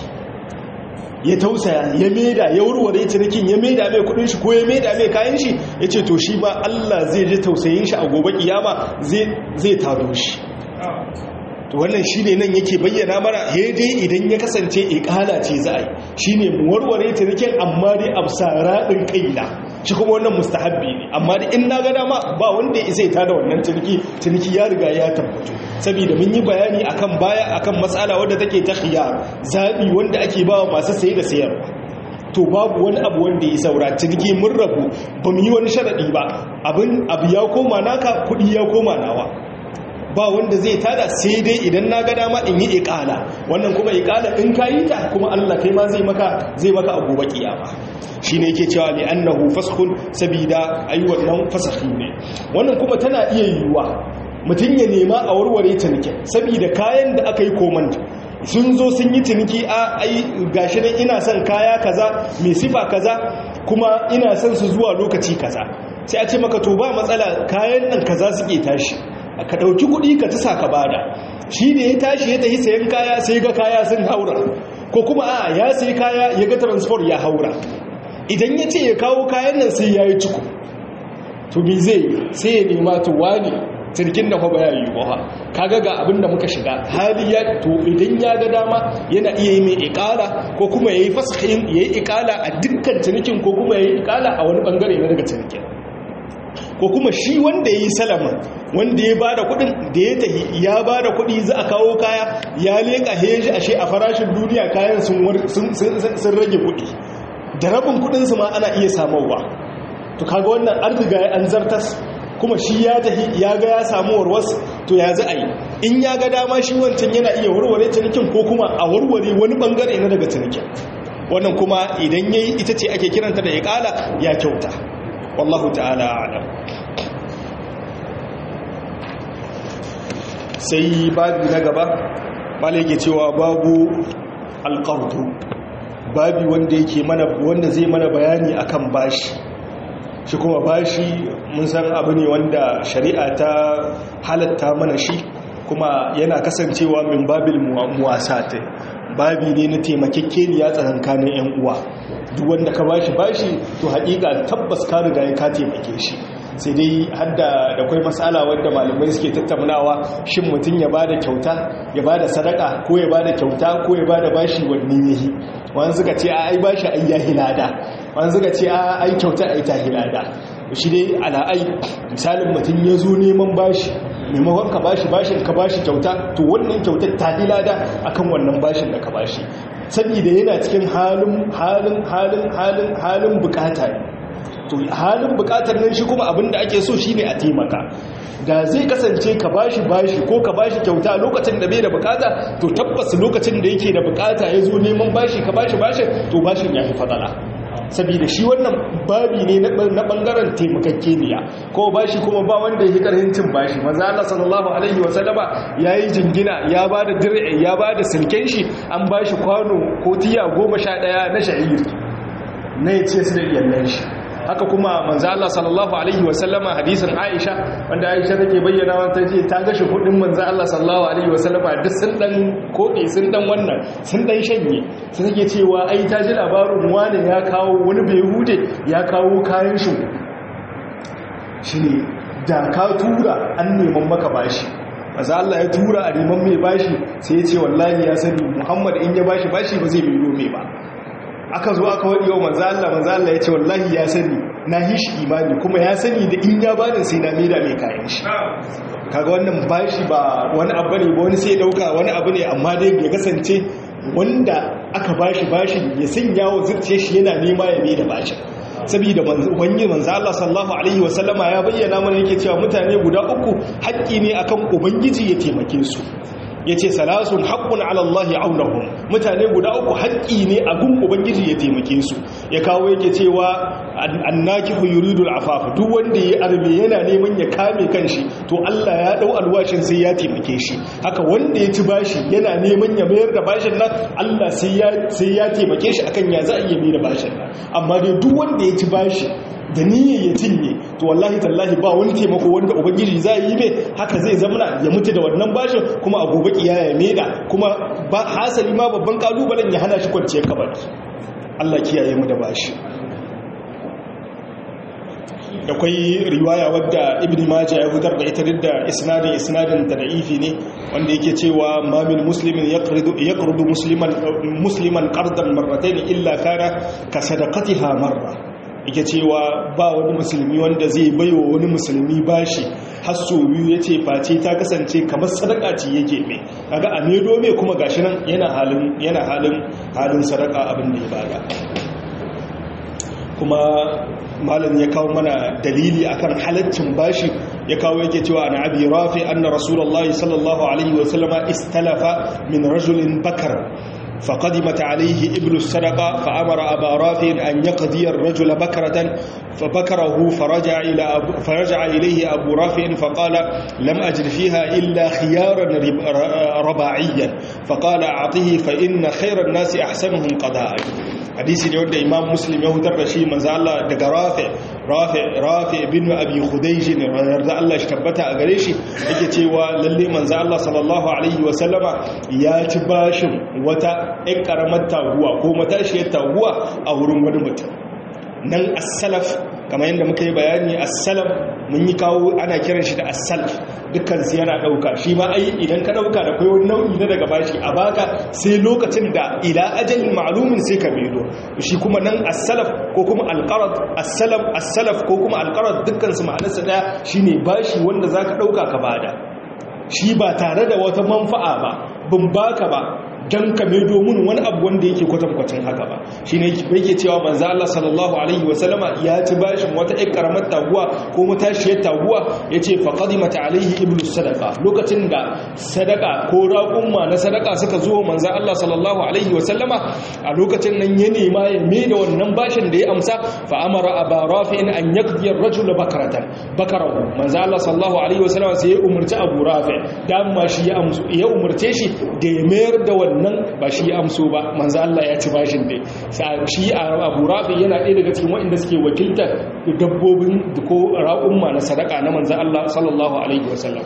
ya tausaya ya maida ya warware cinikin ya maida mai kudin shi ko ya maida mai kayan shi yace to shi ba Allah zai ji tausayin shi a gobe kiyama zai zai taro shi to wannan shine nan yake bayyana mana dai idan ya kasance iqala ce za a yi shine mu warware cinikin amma dai absara din kaina shi kuma wannan mustahabbi ne amma da in na ga dama ba wanda ya isa ta da wannan ciniki ciniki ya riga ya tabbatu saboda mun yi bayani akan baya akan matsala wadda take ta khiyar zabi wanda ake bawa masu saye da sayarwa to babu wani abu wanda ya saura ciniki mun rabu ba mu yi wani sharadi ba abin abu ya koma naka kudi ya koma nawa ba wanda zai tada sai dai idan na ga dama in yi iqala wannan kuma iqala in ka yi ta kuma Allah kai ma zai maka zai maka a gobe kiyama shine yake cewa li annahu faskhun sabida ayi wannan fasakhi ne wannan kuma tana iya yiwuwa mutum ya nema a warware ciniki sabida kayan da aka yi komand sun zo sun yi ciniki a ai gashi nan ina son kaya kaza mai sifa kaza kuma ina son su zuwa lokaci kaza sai a ce maka to ba matsala kayan nan kaza suke tashi ka ɗauki kuɗi ka tasa ka bada shi da ya tashi ya tafi sayan kaya sai ga kaya sun haura ko kuma a ya sayi kaya ya ga transport ya haura idan ya ce ya kawo kayan nan sai ya yi ciko to bi zai sai ya nema to wani cirkin da kwaba ya yi ba kaga ga abin da muka shiga hali ya to idan ya ga dama yana iya yi mai ikala ko kuma ya yi fasahin ya yi ikala a dukkan cinikin ko kuma ya yi ikala a wani bangare na daga cinikin ko kuma shi wanda ya yi salama wanda ya bada kudin da ya tahi ya bada kudi za a kawo kaya ya leka heji ashe a farashin duniya kayan sun rage kudi da rabin kudinsu ma ana iya samowa to kaga wannan an riga ya an zartas kuma shi ya tahi ya ga ya samu warwas to ya za a yi in ya ga dama shi wancan yana iya warware cinikin ko kuma a warware wani bangare na daga cinikin wannan kuma idan yayi ita ce ake kiranta da iqala ya kyauta wallahu ta'ala a'lam sai babi na gaba malai ke cewa babu alqardu babi wanda yake mana wanda zai mana bayani akan bashi shi kuma bashi mun san abu ne wanda shari'a ta halatta mana shi kuma yana kasancewa min babil muwasat babi ne na taimakekeniya tsakankanin yan uwa duk wanda ka bashi bashi to haƙiƙa tabbas ka riga ya ka taimake shi sai dai hadda da kwai matsala wanda malamai suke tattaunawa shin mutum ya bada kyauta ya bada sadaka ko ya bada kyauta ko ya bada bashi wanne yayi wani suka ce ai bashi ai ya hilada wani suka ce ai kyauta ai ta hilada shi dai ala'ai misalin mutum ya zo neman bashi maimakon ka bashi bashin ka bashi kyauta to wannan kyautar ta hilada akan wannan bashin da ka bashi saboda yana cikin halin halin halin halin halin bukata ne to halin bukatar nan shi kuma abinda ake so shine a taimaka da zai kasance ka bashi bashi ko ka bashi kyauta lokacin da bai da bukata to tabbas lokacin da yake da bukata ya zo neman bashi ka bashi bashin to bashin ya fi fadala saboda shi wannan babi ne na bangaren taimakakeniya ko bashi kuma ba wanda ya karhin cin bashi maza Allah sallallahu alaihi wasallama yayi jingina ya bada dir'i ya bada silken shi an bashi kwano ko tiya 11 na sha'ir na yace su da iyalan shi haka kuma manzo Allah sallallahu alaihi wasallama hadisin Aisha wanda Aisha take bayyana wata ce ta gashi kudin manzo Allah sallallahu alaihi wasallama duk sun dan kodi sun dan wannan sun dan shanye sai take cewa ai ta ji labarin wani ya kawo wani bai hude ya kawo kayan shi shine da ka tura an neman maka bashi manzo Allah ya tura a neman mai bashi sai ya ce wallahi ya sani Muhammad in ya bashi bashi ba zai biyo mai ba aka zo aka waɗi wa manzo Allah manzo Allah ya ce wallahi ya sani na yi shi imani kuma ya sani da in ya bani sai na maida mai kayan shi kaga wannan bashi ba wani abu ne ba wani sai dauka wani abu ne amma dai ya kasance wanda aka bashi bashin ya sanya wa zuciya shi yana nema ya maida bashin saboda wani manzo Allah sallallahu alaihi wasallama ya bayyana mana yake cewa mutane guda uku haƙƙi ne akan ubangiji ya taimake su ya ce salasun haƙƙun alallahi aunahun mutane guda uku haƙƙi ne a gun ubangiji ya taimake su ya kawo yake cewa annaki yuridul afafa duk wanda ya arme yana neman ya kame kanshi to Allah ya dau alwashin sai ya taimake shi haka wanda ya ci bashi yana neman ya mayar da bashin nan Allah sai ya sai ya taimake shi akan ya za a iya mai da bashin nan amma dai duk wanda ya ci bashi da niyyar ya cinye to wallahi tallahi ba wani taimako wanda ubangiji za yi mai haka zai zamana ya mutu da wannan bashin kuma a gobe kiyaya ya maida kuma ba hasali ma babban kalubalen ya hana shi kwanciyar kabari Allah kiyaye mu da bashi akwai riwaya wadda ibn majah ya fitar da ita da isnadin isnadin da da'ifi ne wanda yake cewa ma min muslimin yaqridu yaqridu musliman musliman qardan marratayn illa kana ka sadaqatiha marra yake cewa ba wani musulmi wanda zai baiwa wani musulmi bashi hasso biyu ya ce face ta kasance kamar sadaka ce yake mai kaga a medo mai kuma gashi nan yana halin yana halin halin sadaka abin da ya bada kuma malam ya kawo mana dalili akan halaccin bashi ya kawo yake cewa ana abi rafi anna rasulullahi sallallahu alaihi wasallama istalafa min rajulin bakar فقدمت عليه إبل السرقة فأمر أبا رافع أن يقضي الرجل بكرة فبكره فرجع, إلى أبو فرجع إليه أبو رافع فقال لم أجد فيها إلا خيارا رباعيا فقال أعطيه فإن خير الناس أحسنهم قضاء hadisi ne wanda imam muslim ya hutar da shi manzo Allah daga rafi rafi rafi bin abi khudayj ne yarda Allah shi tabbata a gare shi yake cewa lalle manzo Allah sallallahu alaihi wa sallama ya ci bashin wata ɗan karamar taguwa ko matashiyar taguwa a wurin wani mutum nan as-salaf kamar yadda muka yi bayani as-salaf mun yi kawo ana kiran shi da as-salaf dukkan su yana dauka shi ma ai idan ka dauka da kai wani nau'i na daga bashi a baka sai lokacin da ila ajalin ma'lumin sai ka bido shi kuma nan as-salaf ko kuma al-qarad as-salaf as-salaf ko kuma al-qarad dukkan su ma'anarsa daya shine bashi wanda zaka dauka ka bada shi ba tare da wata manfa'a ba bin baka ba don ka mai domin wani abu wanda yake kwatankwacin haka ba shi ne yake cewa manzo Allah sallallahu alaihi wasallama ya ci bashin wata ƴar karamar taguwa ko matashiyar taguwa yace fa qadimat alaihi ibnu sadaqa lokacin da sadaka ko raƙumma na sadaka suka zo manzo Allah sallallahu alaihi wasallama a lokacin nan ya nema ya mai da wannan bashin da ya amsa fa amara aba rafi'in an yaqdi ar-rajul bakaratan bakarahu manzo Allah sallallahu alaihi wasallama sai ya umarci abu rafi dan ma shi ya amsu ya umarce shi da ya mayar da wannan nan ba shi ya amso ba manzo Allah ya ci bashin dai shi Abu Rafi yana ɗaya daga cikin waɗanda suke wakiltar dabbobin ko ra'umma na sadaka na manzo Allah sallallahu alaihi wasallam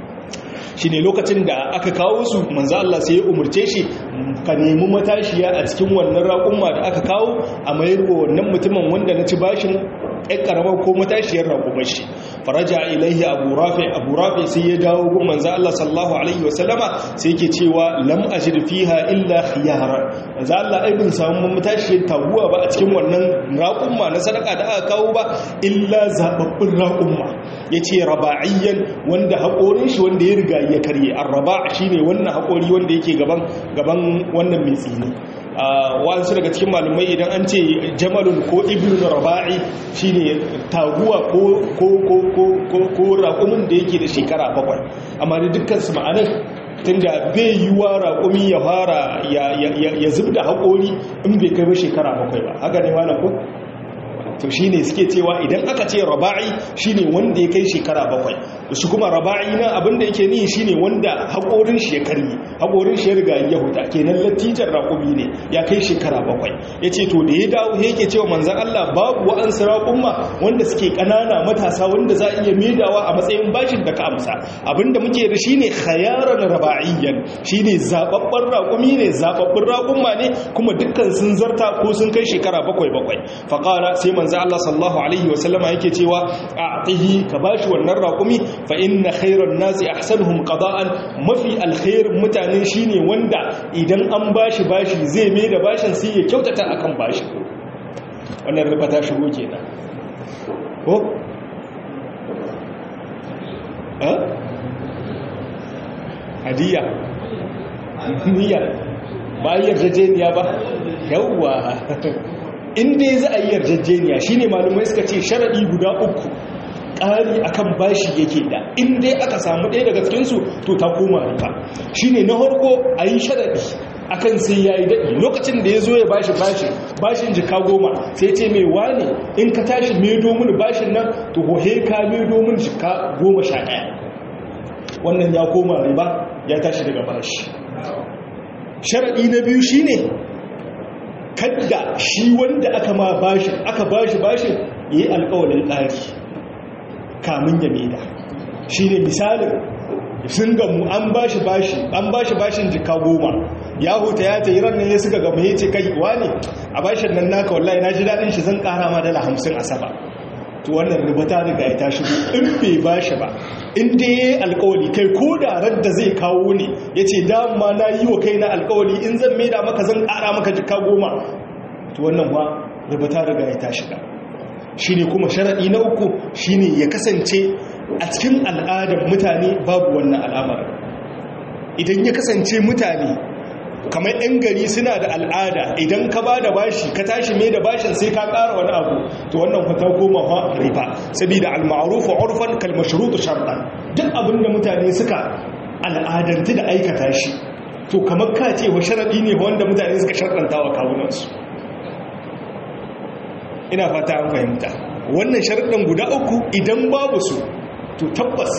shine lokacin da aka kawo su manzo Allah sai ya umurce shi ka nemi matashiya a cikin wannan raƙumma da aka kawo a mayar wa wannan mutumin wanda na ci bashin ɗan ƙaramar ko matashiyar raƙumar shi faraja ilaihi abu rafi abu rafi sai ya dawo gun manzo Allah sallallahu alaihi wasallama sai yake cewa lam ajid fiha illa khiyara manzo Allah ai bin samu matashiyar taguwa ba a cikin wannan raƙumma na sadaka da aka kawo ba illa zababbin raƙumma yace raba'iyyan wanda haƙorin shi wanda ya riga ya karye arraba shine wannan haƙori wanda yake gaban gaban wannan mai tsini wasu daga cikin malumai idan an ce jamalun ko ibn raba'i shine taguwa ko raƙumin da yake da shekara bakwai amma da dukkan su ma'anar tunda bai yi wa raƙumi ya fara ya zub da haƙori in bai kai ba shekara bakwai ba haka ne malam ko to shine suke cewa idan aka ce raba'i shine wanda ya kai shekara bakwai shi kuma raba'i na abinda yake ni shine wanda haƙorin shi ya karye haƙorin shi ya riga ya huta kenan latijar raƙumi ne ya kai shekara bakwai yace to da ya dawo yake cewa manzon Allah babu wa'ansu raƙumma wanda suke ƙanana matasa wanda za a iya maidawa a matsayin bashin da ka amsa abinda muke da shine khayaran raba'iyyan shine zababban raƙumi ne zababbin raƙumma ne kuma dukkan sun zarta ko sun kai shekara bakwai bakwai faqala sai manzo Allah sallallahu alaihi wasallama yake cewa a'tihi ka bashi wannan raƙumi fa inna khairan nasi ahsanuhum qada'an mafi alkhairin mutane shine wanda idan an bashi bashi zai mai da bashin sai ya kyautata akan bashi wannan riba ta shigo kenan ko hadiya niyya ba yi yarjejeniya ba yawwa inda ya za a yi yarjejeniya shine malumai suka ce sharaɗi guda uku ƙari akan bashi yake da inda aka samu ɗaya daga cikinsu to ta koma riba shine na harko a yi sharaɗi akan sai ya yi daɗi lokacin da ya zo ya bashi bashi bashin jika goma sai ce mai wane in ka tashi medo mini bashin nan to hohe ka medo mini jika goma sha ɗaya wannan ya koma riba ya tashi daga bashi sharaɗi na biyu shine kadda shi wanda aka ma bashin aka bashi bashin yi alƙawalin ƙari kamun ya maida shi ne misalin sun gamu an bashi bashi an bashi bashin jika goma ya huta ya ta yi ranar ya suka gama ya ce kai ne a bashin nan naka wallahi na ji daɗin shi zan ƙara ma dala hamsin a saba to wannan riba ta riga ya tashi in bai bashi ba in dai ya yi alkawali kai ko da radda zai kawo ne ya ce dama na yi wa kai na alkawali in zan maida maka zan ƙara maka jika goma to wannan ba riba ta riga ya tashi da shi ne kuma sharaɗi na uku shi ne ya kasance a cikin al'adar mutane babu wannan al'amar idan ya kasance mutane kamar 'yan gari suna da al'ada idan ka ba da bashi ka tashi mai da bashin sai ka ƙara wani abu to wannan kwata goma fa riba saboda al-ma'rufu urfan kal mashrutu shartan duk abin da mutane suka al'adanti da aikata shi to kamar ka ce wa sharadi ne wanda mutane suka shartanta wa kawunansu ina fata an fahimta wannan sharaɗin guda uku idan babu su to tabbas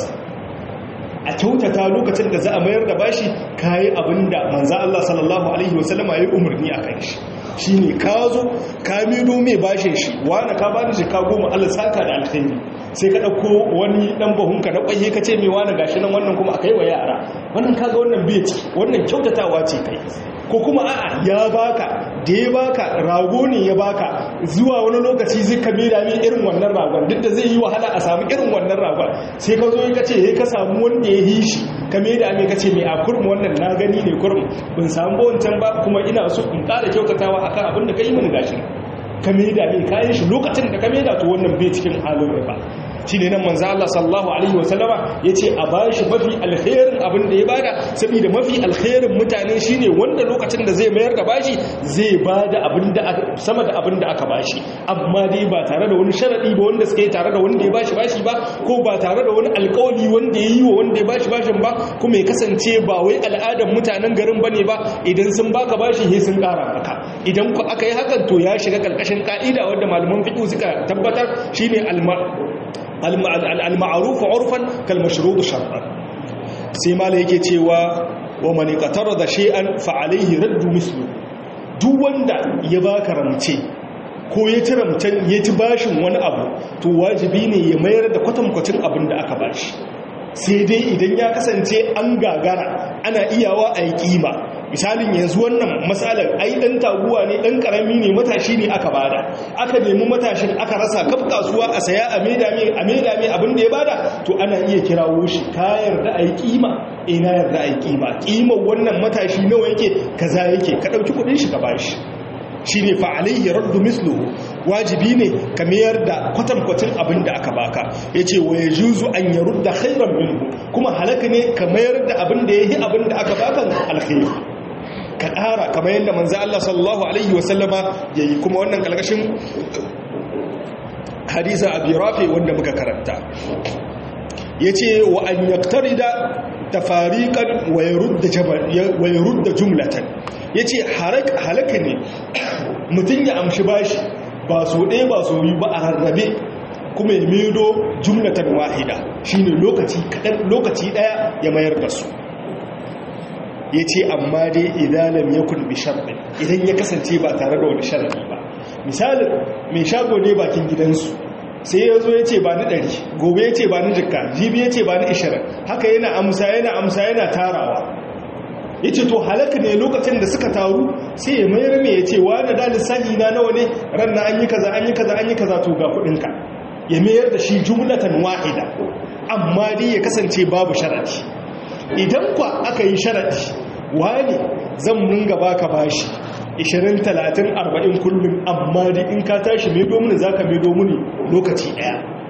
a kyautata lokacin da za a mayar da bashi kayi abinda manza Allah sallallahu alaihi wasallama ya yi umarni a kan shi shi ne ka zo ka mido mai bashin shi wani ka bani shi ka goma Allah saka da alkhairi sai ka ɗauko wani ɗan bahunka na ƙwaye ka ce mai wani gashi nan wannan kuma a kai wa yara wannan kaga wannan bai ciki wannan kyautatawa ce kai ko kuma a'a ya baka da ya baka rago ne ya baka zuwa wani lokaci zai ka mera min irin wannan ragon duk da zai yi wahala a samu irin wannan ragon sai ka zo ka ce ka samu wanda ya yi shi ka mera min ka ce mai a kurmu wannan na gani ne kurmu bin samu ba wancan ba kuma ina so in ƙara kyautatawa akan abin da ka yi mini gashi ka mera min kayan shi lokacin da ka mera to wannan bai cikin halin riba shi ne nan manzo Allah sallallahu alaihi wasallama yace a bashi mafi alkhairin abin da ya bada saboda mafi alkhairin mutane shine wanda lokacin da zai mayar da bashi zai bada abin da sama da abin da aka bashi amma dai ba tare da wani sharadi ba wanda suka yi tare da wanda ya bashi bashi ba ko ba tare da wani alkawali wanda ya yi wa wanda ya bashi bashin ba kuma ya kasance ba wai al'adar mutanen garin bane ba idan sun baka bashi sai sun kara maka idan ku aka yi hakan to ya shiga karkashin ka'ida wanda malaman fiqh suka tabbatar shine alma al-ma'ruf urfan kal mashrud shar'an sai mala yake cewa wa man da shay'an fa alayhi raddu mislu duk wanda ya baka ramce ko ya ci ramcen ya ci bashin wani abu to wajibi ne ya mayar da kwatankwacin abin da aka bashi sai dai idan ya kasance an gagara ana iyawa a yi kima misalin yanzu wannan matsalar ai dan taguwa ne dan karami ne matashi ne aka bada aka nemi matashin aka rasa kaf kasuwa a saya a maida mai a maida mai abin da ya bada to ana iya kirawo shi ka yarda ai kima eh na yarda ai kima kimar wannan matashi nawa yake kaza yake ka dauki kudin shi ka bashi shine fa alayhi raddu misluhu wajibi ne ka mayar da kwatankwacin abin da aka baka yace wa yajuzu an yarudda khairan minhu kuma halaka ne ka mayar da abin da yayi abin da aka baka alkhairi ka ƙara kamar yadda manzo Allah sallallahu alaihi wasallama yayi kuma wannan kalkashin hadisa abi rafi wanda muka karanta yace wa an yaktarida tafariqan wa yurda jabal wa yurda jumlatan yace halaka ne mutun ya amshi bashi ba so ɗaya ba so biyu ba a rarrabe kuma ya medo jumlatan wahida shine lokaci kadan lokaci daya ya mayar da su ya ce amma dai idalam ya kulbi sharɗin idan ya kasance ba tare da wani sharaɗi ba misalin mai shago ne bakin gidansu sai ya zo ya ce ba ni ɗari gobe ya ce ba ni jikka jibi ya ce ba ni ishirin haka yana amsa yana amsa yana tarawa ya ce to halaka ne lokacin da suka taru sai ya mayar mai ya ce wani da lissahi na nawa ne ran na an yi kaza an yi kaza an yi kaza to ga kuɗinka ya mayar da shi jumlatan wahida amma dai ya kasance babu sharaɗi idan kwa aka yi sharaɗi wani zan munga baka bashi 20 30 40 kullum amma da in ka tashi mai domini za ka mai domini lokaci ɗaya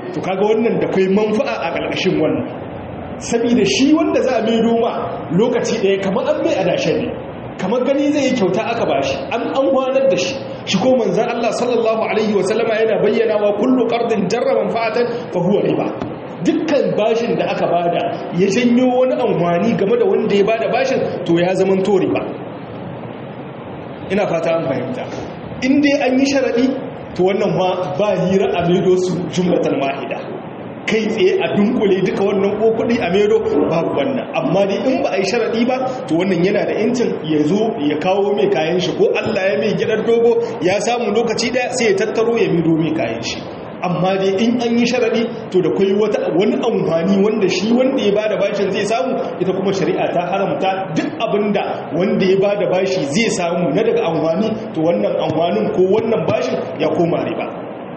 to kaga wannan da kai manfa'a a ƙarƙashin wannan saboda shi wanda za a mai doma lokaci ɗaya kamar an mai adashe ne kamar gani zai yi kyauta aka bashi an an gwanar da shi shi ko manzan Allah sallallahu alaihi wasallama yana bayyana wa kullu qardin jarra manfa'atan fa huwa riba dukkan bashin da aka bada ya janyo wani amfani game da wanda ya bada bashin to ya zaman to riba ina fata an fahimta in dai an yi sharadi to wannan ma ba hira a maido su jumlatan wahida kai tsaye a dunkule duka wannan ko kuɗi a mero babu wannan amma dai in ba a yi sharaɗi ba to wannan yana da incin ya zo ya kawo mai kayan shi ko Allah ya mai gidan dogo ya samu lokaci ɗaya sai ya tattaro ya mero mai kayan shi amma dai in an yi sharaɗi to da kwai wata wani amfani wanda shi wanda ya bada bashin zai samu ita kuma shari'a ta haramta duk abinda wanda ya bada bashi zai samu na daga amfani to wannan amfanin ko wannan bashin ya koma riba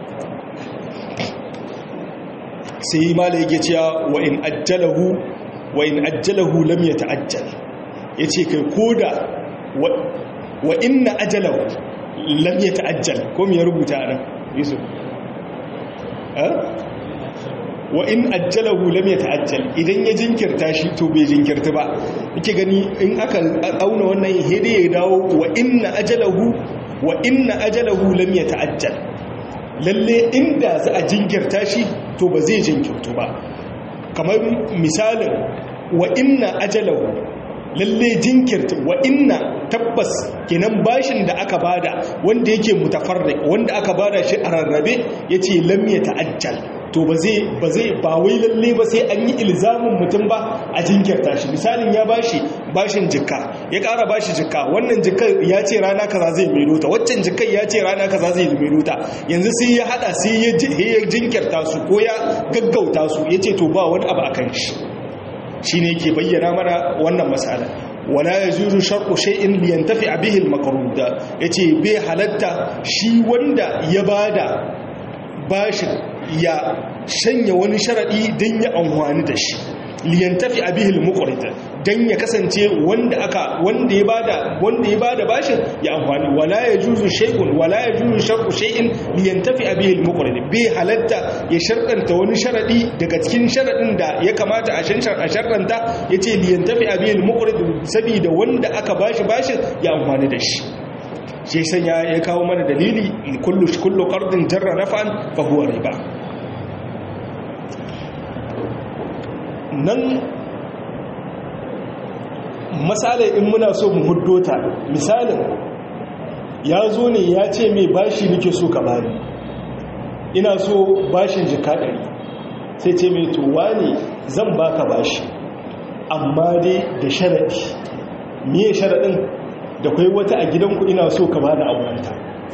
sai mala yake cewa wa in ajjalahu wa in ajjalahu lam yata'ajjal yace kai koda wa inna ajalahu lam yata'ajjal ko me ya rubuta nan yusuf eh wa in ajjalahu lam yata'ajjal idan ya jinkirta shi to bai jinkirta ba yake gani in aka auna wannan hede ya dawo wa inna ajalahu wa inna ajalahu lam yata'ajjal lalle inda za a jinkirta shi to ba zai jinkirtu ba kamar misalin wa inna ajalahu lalle jinkirta wa inna tabbas kenan bashin da aka bada wanda yake mutafarriq wanda aka bada shi a rarrabe yace lam ta'ajjal to ba zai ba zai ba wai lalle ba sai an yi ilzamin mutum ba a jinkirta shi misalin ya bashi bashin jikka ya ƙara bashi jikka wannan jikka ya ce rana kaza zai mero ta waccan jikka ya ce rana kaza zai mero ta yanzu sai ya hada sai ya jinkirta su ko ya gaggauta su yace to ba wani abu akan shi shine yake bayyana mana wannan masala wala yajuzu sharqu shay'in liyantafi bihi al-maqrud yace bai halatta shi wanda ya bada bashin ya shanya wani sharaɗi don ya amfani da shi liyantafi abihil muqrid dan ya kasance wanda aka wanda ya bada wanda ya bada bashin ya amfani wala yajuzu shay'un wala yajuzu shartu shay'in liyantafi abihil muqrid bai halatta ya sharɗanta wani sharadi daga cikin sharadin da ya kamata a shanshar a sharɗanta yace liyantafi abihil muqrid saboda wanda aka bashi bashin ya amfani da shi shi sanya ya kawo mana dalili kullu kullu qardin jarra naf'an fa huwa riba nan misalai in muna so mu huddo ta misalin ya zo ne ya ce mai bashi nake so ka bani ina so bashin jika ɗari sai ce mai towa ne zan baka bashi amma dai da sharaɗi miye sharaɗin da kwai wata a gidanku ina so ka bani aurenta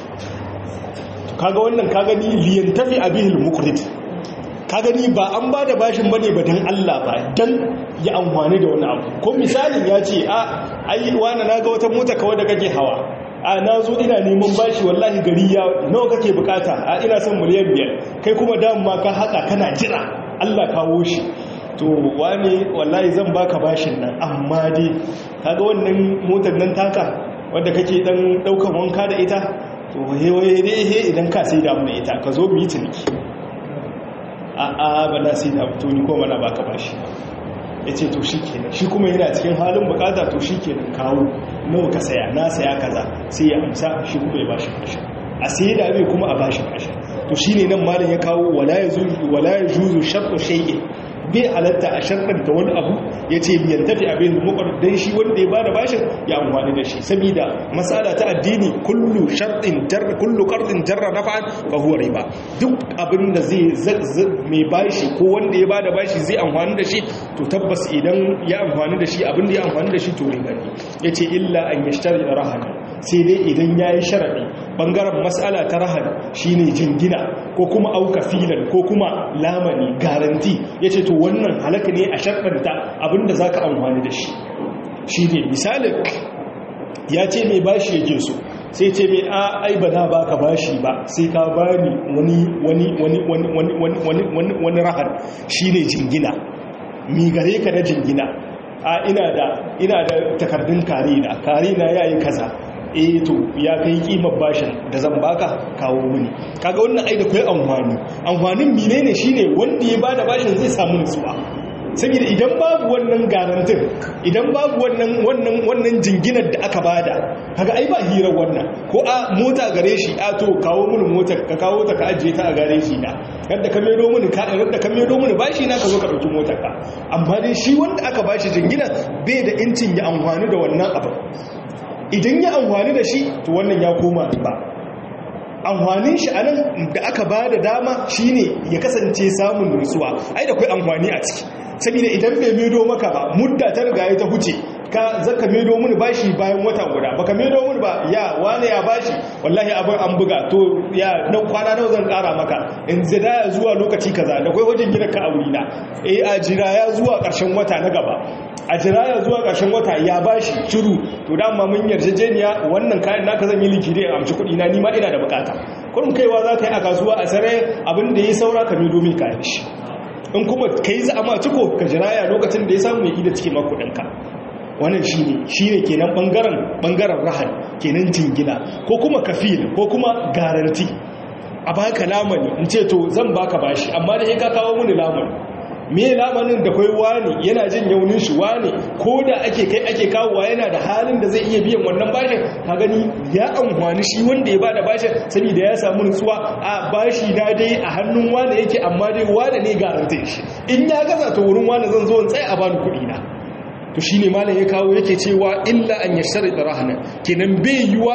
kaga wannan ka gani liyan tafi abihil mukrit ka gani ba an ba da bashin bane ba dan Allah ba dan ya amfani da wani abu ko misalin ya ce a ai wani naga wata mota kawai da kake hawa a na zo ina neman bashi wallahi gari ya nawa kake bukata a ina son miliyan biyar kai kuma dama ka haka kana jira Allah kawo shi to wani wallahi zan baka bashin nan amma dai kaga wannan motar nan taka wanda kake dan daukan wanka da ita to hewaye dai he idan ka sai da mu ita ka zo mu yi ciniki a a ba na sai da to ni ko mana baka bashi yace to shikenan shi kuma yana cikin halin bukata to shikenan kawo nawa ka saya na saya kaza sai ya amsa shi kuma ya bashi bashi a sai da bai kuma a bashi bashi to shine nan malam ya kawo wala yajuzu wala yajuzu shartu shay'in bai halatta a sharɗanta wani abu ya ce biyan tafi abin mukwar don shi wanda ya bada bashin ya amfani da shi saboda matsala ta addini kullu sharɗin jarra kullu ƙarɗin jarra na fa'an fa huwa riba duk abin da zai mai bashi ko wanda ya bada bashi zai amfani da shi to tabbas idan ya amfani da shi abin da ya amfani da shi to riba ne ya ce illa an yashtari rahana sai dai idan ya yi sharaɗi ɓangaren matsala ta rahana shine jingina ko kuma auka filan ko kuma lamani garanti ya ce to wannan halaka ne a sharɗanta abinda za ka amfani da shi shi ne misalin ya ce mai bashi yake so sai ce mai a ai ba na baka bashi ba sai ka bani wani wani wani wani wani wani wani wani wani rahar shine jingina mi gare ka na jingina a ina da ina da takardun kare na kare na yayi kaza eh to ya kai kimar bashin da zan baka kawo mini kaga wannan ai da kai amfani amfanin menene shine wanda ya bada bashin zai samu nutsuwa saboda idan babu wannan garantin idan babu wannan wannan wannan jinginar da aka bada kaga ai ba hirar wannan ko a mota gare shi a to kawo mini motar ka kawo ta ka ajiye ta a gare shi na yadda ka medo mini ka yadda ka medo mini bashi na ka zo ka dauki motar ka amma dai shi wanda aka bashi jingina bai da incin ya amfani da wannan abu idan ya amfani da shi to wannan ya koma ba amfanin shi anan da aka ba da dama shine ya kasance samun nutsuwa ai da kai amfani a ciki saboda idan bai medo maka ba mudda ta riga ta huce ka zaka medo mini bashi bayan wata guda baka medo mini ba ya wane ya bashi wallahi abin an buga to ya nan kwana nawa zan kara maka in zida ya zuwa lokaci kaza da kai wajen gidan ka aure na eh a jira ya zuwa karshen wata na gaba a jira ya zuwa karshen wata ya bashi shiru to dama mun yarjejeniya wannan kayan naka zan yi likide a amshi kuɗi na ni ma ina da bukata kurin kaiwa za ka yi a kasuwa a sare abin da ya saura ka medo min kayan shi in kuma ka yi za'ama ciko ka jiraya lokacin da ya samu ya ida cikin makudinka wannan shi ne shi ne kenan ɓangaren rahal kenan jingina ko kuma kafil ko kuma garanti a baka lamani in ce to zan baka bashi amma da ya ka kawo mini lamani me lamanin da kai wani yana jin yaunin shi wani ko da ake kai ake kawowa yana da halin da zai iya biyan wannan bashin ka gani ya amfani shi wanda ya bada bashin saboda ya samu nutsuwa a bashi na dai a hannun wani yake amma dai wani ne garantin shi in ya gaza ta wurin wani zan zo in tsaye a bani kuɗi na to shine malam ya kawo yake cewa illa an yashtari rahana kenan bai yiwa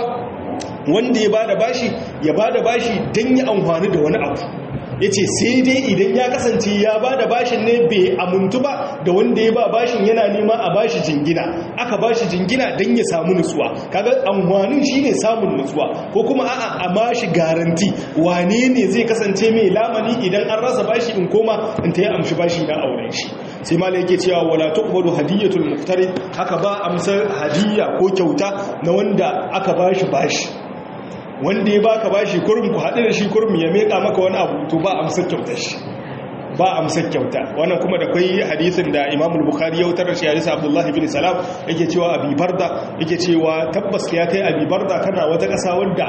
wanda ya bada bashi ya bada bashi dan ya amfani da wani abu ya ce sai dai idan ya kasance ya ba da bashin ne bai amuntu ba da wanda ya ba bashin yana nema a bashi jingina aka bashi jingina don ya samu nutsuwa kaga amfanin shi ne samun nutsuwa ko kuma a'a a bashi garanti wane ne zai kasance mai lamani idan an rasa bashi in koma in ta yi amshi bashi na auren shi sai ma yake cewa wala tuqbalu hadiyatul muqtarid haka ba amsar hadiyya ko kyauta na wanda aka bashi bashi wanda ya baka bashi kurum ku haɗu da shi kurum ya meka maka wani abu to ba amsar kyautar shi ba amsar kyauta wannan kuma da kwai hadisin da Imam Bukhari ya wutar da shi hadisi Abdullah ibn Salam yake cewa Abi Barda yake cewa tabbas ya kai Abi Barda kana wata ƙasa wadda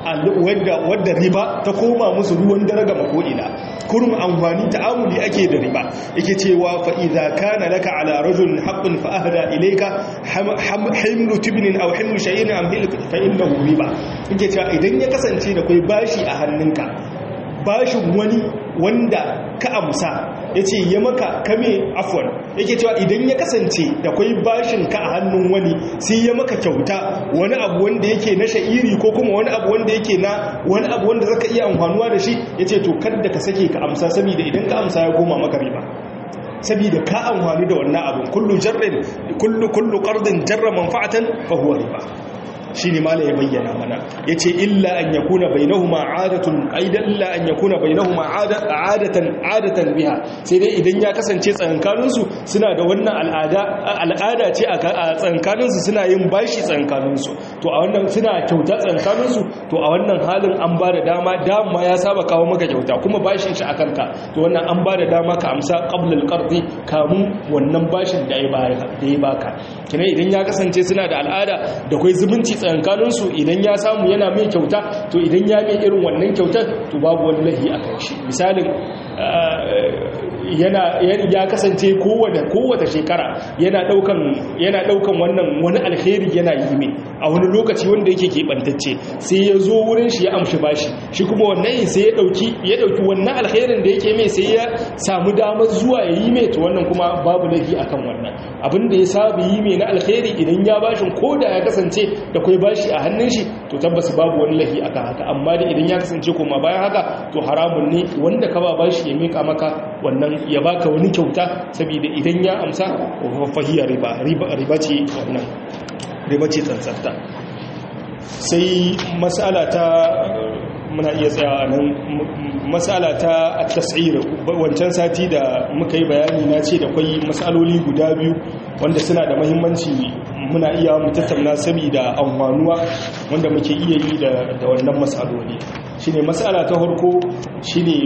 wadda wadda riba ta koma musu ruwan daraga makoina kurum amfani ta'amuli ake da riba yake cewa fa idza kana laka ala rajul haqqun fa ahda ilayka himlu tibnin aw himlu shay'in am fa innahu riba yake cewa idan ya kasance da kai bashi a hannunka bashin wani wanda ka amsa ya ce ya maka kame afon yake cewa idan ya kasance da kwai bashin ka a hannun wani sai ya maka kyauta wani abu wanda yake na sha'iri ko kuma wani abu wanda yake na wani abu wanda zaka iya amfanuwa da shi ya ce to kada ka sake ka amsa saboda idan ka amsa ya goma maka riba saboda ka amfani da wannan abun kullu jarrin kullu kullu qardin jarra manfa'atan fa huwa riba shi ne mala ya bayyana mana ya ce illa an ya kuna bainahuma adatun aidan illa an ya kuna bainahuma adatan adatan biha sai dai idan ya kasance tsankaninsu suna da wannan al'ada al'ada ce a tsankaninsu suna yin bashi tsankaninsu to a wannan suna kyauta tsankaninsu to a wannan halin an ba da dama dama ya saba kawo maka kyauta kuma bashin shi a kanka to wannan an ba da dama ka amsa qabla al-qardi kamun wannan bashin da ya baka kina idan ya kasance suna da al'ada da kai zumunci tsankaninsu idan ya samu yana mai kyauta to idan ya mai irin wannan kyautar to babu wani lahi a kan shi misalin yana ya kasance kowace shekara yana daukan yana daukan wannan wani alheri yana yi mai a wani lokaci wanda yake keɓantacce sai ya zo wurin shi ya amshi bashi shi kuma wannan sai ya dauki ya dauki wannan alherin da yake mai sai ya samu damar zuwa ya yi mai to wannan kuma babu lahi akan wannan abin da ya saba yi mai na alheri idan ya bashin ko da ya kasance da kai bashi a hannun shi to tabbas babu wani lahi akan haka amma da idan ya kasance kuma bayan haka to haramun ne wanda ka ba bashi ya mika maka wannan ya baka wani kyauta saboda idan ya amsa fahiyar riba riba ce wannan riba ce tsantsarta sai mas'ala ta muna iya tsaya nan matsala ta tasir wancan sati da muka yi bayani na ce da kwai matsaloli guda biyu wanda suna da mahimmanci muna iya mu tattauna saboda amfanuwa wanda muke iya yi da wannan matsaloli shine matsala ta farko shine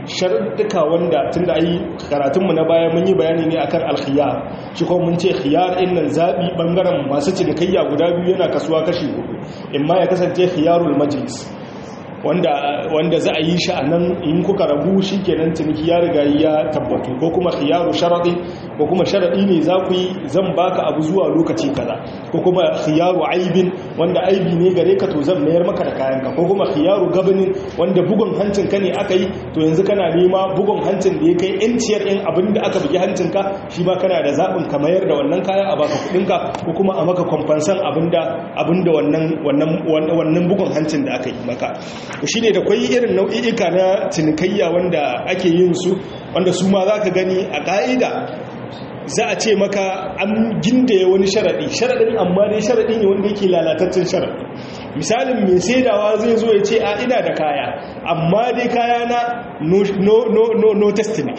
sharuɗuka wanda tunda ai karatunmu na baya mun yi bayani ne akan alkhiyar shi kuma mun ce khiyar din nan zabi bangaren masu cinikayya guda biyu yana kasuwa kashi hudu imma ya kasance khiyarul majlis wanda wanda za a yi shi a nan in kuka rabu shi kenan ciniki ya riga ya tabbatu ko kuma khiyaru sharadi ko kuma sharadi ne za ku yi zan baka abu zuwa lokaci kaza ko kuma khiyaru aibin wanda aibi ne gare ka to zan mayar maka da kayanka ko kuma khiyaru gabanin wanda bugun hancin ka ne aka yi to yanzu kana nema bugun hancin da ya kai inciyar in abin da aka bugi hancin ka shi ma kana da zaɓin ka mayar da wannan kaya a baka kuɗinka ko kuma a maka kwamfansan abin da wannan wannan bugun hancin da aka yi maka shi ne da kwai irin nau'i'ika na cinikayya wanda ake yin su wanda su ma za ka gani a ƙa'ida za a ce maka an gindaye wani sharaɗi sharaɗin amma dai sharaɗi ne wanda yake lalataccen sharaɗi misalin mai saidawa zai zo ya ce a ina da kaya amma dai kaya na no testament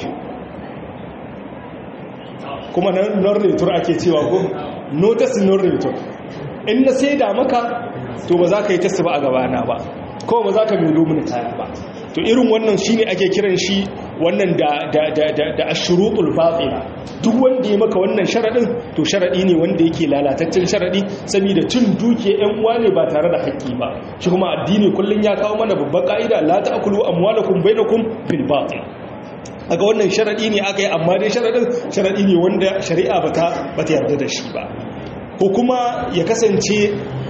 kuma non retur ake cewa ko no test non retur in na saida maka to ba za ka yi test ba a gabana ba kawai ba za ka milo mini kaya ba to irin wannan shine ake kiran shi wannan da da da da da ashrutul batila duk wanda ya maka wannan sharadin to sharadi ne wanda yake lalataccen sharadi saboda cin duke yan uwa ne ba tare da haƙƙi ba shi kuma addini kullun ya kawo mana babban ka'ida la ta'kulu amwalakum bainakum bil batil aga wannan sharadi ne aka yi amma dai sharadin sharadi ne wanda shari'a bata bata yarda da shi ba ko kuma ya kasance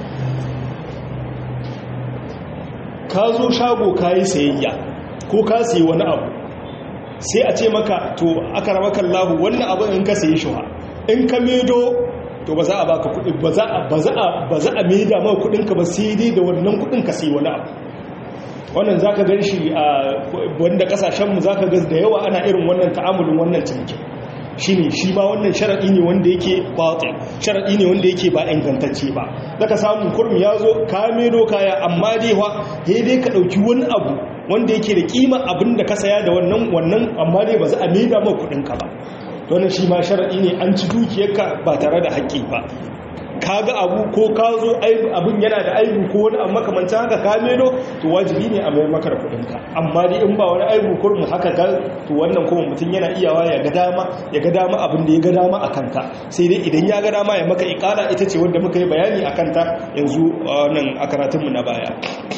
ka zo shago ka yi sayayya ko ka sayi wani abu sai a ce maka to aka ramakan lahu wannan abu in ka sayi shuha in ka medo to ba za a baka kudi ba za a ba za a maida maka kudinka ba sai dai da wannan kudin ka sayi wani abu wannan zaka gan shi a wanda kasashen mu zaka ga da yawa ana irin wannan ta'amulin wannan cinikin shine shi ma wannan sharadi ne wanda yake batil sharadi ne wanda yake ba ingantacce ba daga samun kurmi ya zo ka medo kaya amma dai wa dai ka dauki wani abu wanda yake da kima abin da ka saya da wannan wannan amma dai ba za a maida maka kudin ka ba wannan shi ma sharadi ne an ci dukiyarka ba tare da haƙƙi ba ka ga abu ko ka zo abin yana da aibu ko wani amma makamancin haka ka melo to wajibi ne a mayar maka da kudinka amma dai in ba wani aibu kurmu haka ga to wannan kuma mutum yana iyawa ya ga dama ya ga dama abin da ya ga dama a kanka sai dai idan ya ga dama ya maka ikala ita ce wanda muka yi bayani a kanta yanzu wannan a karatunmu na baya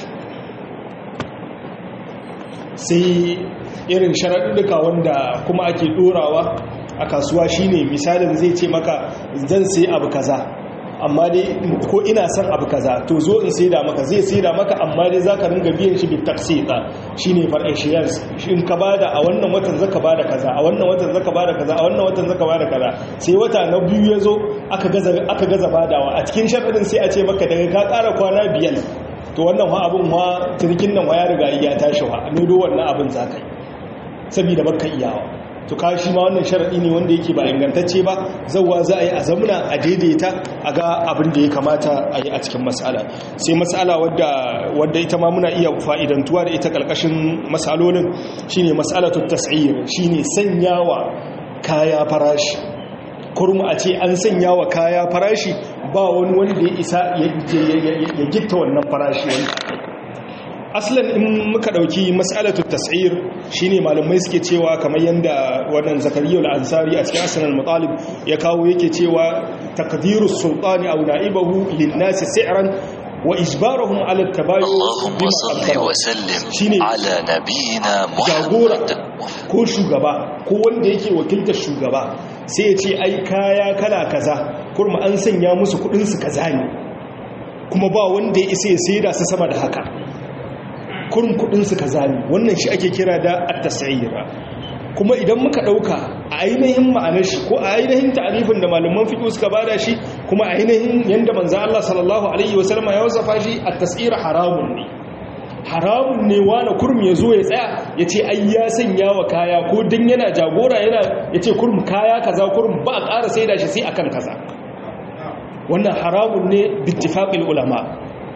sai irin sharaɗuɗɗuka wanda kuma ake ɗorawa a kasuwa shine misalin zai ce maka zan sai abu kaza amma dai ko ina son abu kaza to zo in saida maka zai saida maka amma dai zaka ringa biyan shi bit taksita shine far'in shares in ka bada a wannan watan zaka bada kaza a wannan watan zaka bada kaza a wannan watan zaka bada kaza sai wata na biyu yazo aka gaza aka gaza badawa a cikin sharadin sai a ce maka daga ka ƙara kwana biyar to wannan wa abun ma turkin nan wa ya riga ya tashi wa ne do wannan abin zaka yi saboda baka iyawa to ka shi ma wannan sharaɗi ne wanda yake ba ingantacce ba zauwa za a yi a zamuna a daidaita a ga abin da ya kamata a yi a cikin matsala sai matsala wadda ita ma muna iya fa'idantuwa da ita ƙarƙashin matsalolin shine matsalatu tas'ir shine sanyawa kaya farashi kurmu a ce an sanya wa kaya farashi ba wani wanda ya isa ya gitta wannan farashi wanda aslan in muka dauki mas'alatu tas'ir shine malamai suke cewa kamar yanda wannan zakariya al-ansari a cikin asnal mutalib ya kawo yake cewa taqdiru sultani aw na'ibahu lin-nasi si'ran wa ijbaruhum 'ala at-tabayyu Allahumma salli wa sallim ala nabiyyina Muhammad ko shugaba ko wanda yake wakiltar shugaba sai ya ce ai kaya kala kaza kurma an sanya musu kudin su kaza ne kuma ba wanda ya isa ya saida su sama da haka kurin kudinsu ka zami wannan shi ake kira da at-tas'ira kuma idan muka dauka a ainihin ma'anar shi ko a ainihin ta'arifin da malaman fiqh suka bada shi kuma a ainihin yanda manzo Allah sallallahu alaihi wasallam ya wasafa shi at-tas'ira haramun ne haramun ne wani kurmi ya zo ya tsaya ya ce ai ya sanya wa kaya ko dan yana jagora yana ya ce kurmi kaya kaza kurmi ba a ƙara sai da shi sai akan kaza wannan haramun ne bittifaqil ulama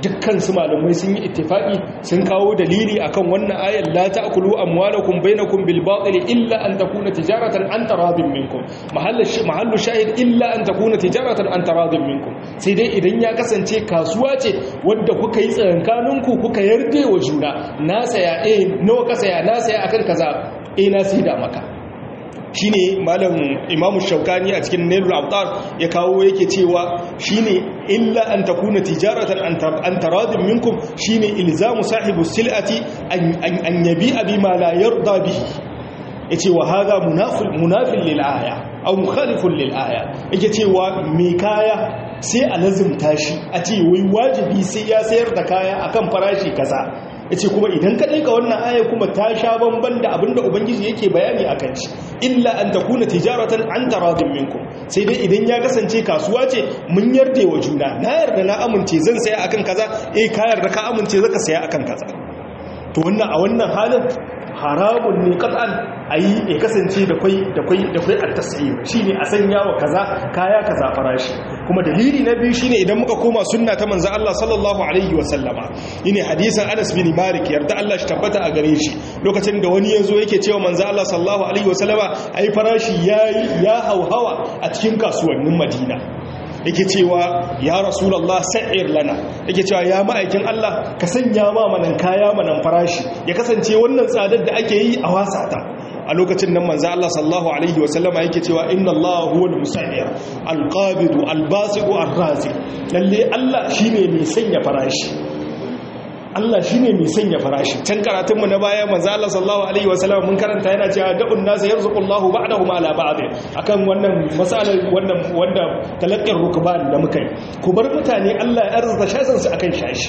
dukkan su malamai sun yi ittifaqi sun kawo dalili akan wannan ayar la ta'kulu amwalakum bainakum bil batil illa an takuna tijaratan an taradin minkum mahallu mahallu shahid illa an takuna tijaratan an taradin minkum sai dai idan ya kasance kasuwa ce wadda kuka yi tsakankaninku kuka yarda wa juna na saya eh nawa ka saya na saya akan kaza eh na sai da maka shine malam imamu shaukani a cikin nailul abtar ya kawo yake cewa shine illa an takuna tijaratan an taradin minkum shine ilzamu sahibu sil'ati an yabi abi ma la yarda bihi yace wa hadha munafil munafil lil aya aw mukhalifun lil aya yake cewa me kaya sai a lazimta shi a ce wai wajibi sai ya sayar da kaya akan farashi kaza yace kuma idan ka daika wannan aya kuma ta sha bamban da abinda ubangiji yake bayani akan shi illa an takuna tijaratan an taradin minkum sai dai idan ya kasance kasuwa ce mun yarda wa juna na yarda na amince zan saya akan kaza eh ka yarda ka amince zaka saya akan kaza to wannan a wannan halin haramun ne qat'an ayi ya kasance da kai da kai da kai at-tas'ir shine a sanya wa kaza kaya kaza farashi kuma dalili na biyu shine idan muka koma sunna ta manzo Allah sallallahu alaihi wasallama yine hadisin Anas bin Malik yarda Allah shi tabbata a gare shi lokacin da wani yazo yake cewa manzo Allah sallallahu alaihi wasallama ai farashi yayi ya hauhawa a cikin kasuwannin Madina yake cewa ya rasulallah sa'ir lana yake cewa ya ma'aikin Allah ka sanya ma manan kaya manan farashi ya kasance wannan tsadar da ake yi a wasata a lokacin nan manzo Allah sallallahu alaihi wasallama yake cewa inna Allah huwa al-musa'ir al-qabid al-basid ar-raziq lalle Allah shine mai sanya farashi Allah shi ne mai sanya farashi can karatunmu na baya manzo Allah sallallahu alaihi wasallam mun karanta yana cewa da'un nas yarzuqullahu ba'dahum ala ba'd akan wannan masalar wannan wanda talaqqin rukban da muka yi ku bar mutane Allah ya arzuta shasan su akan shashi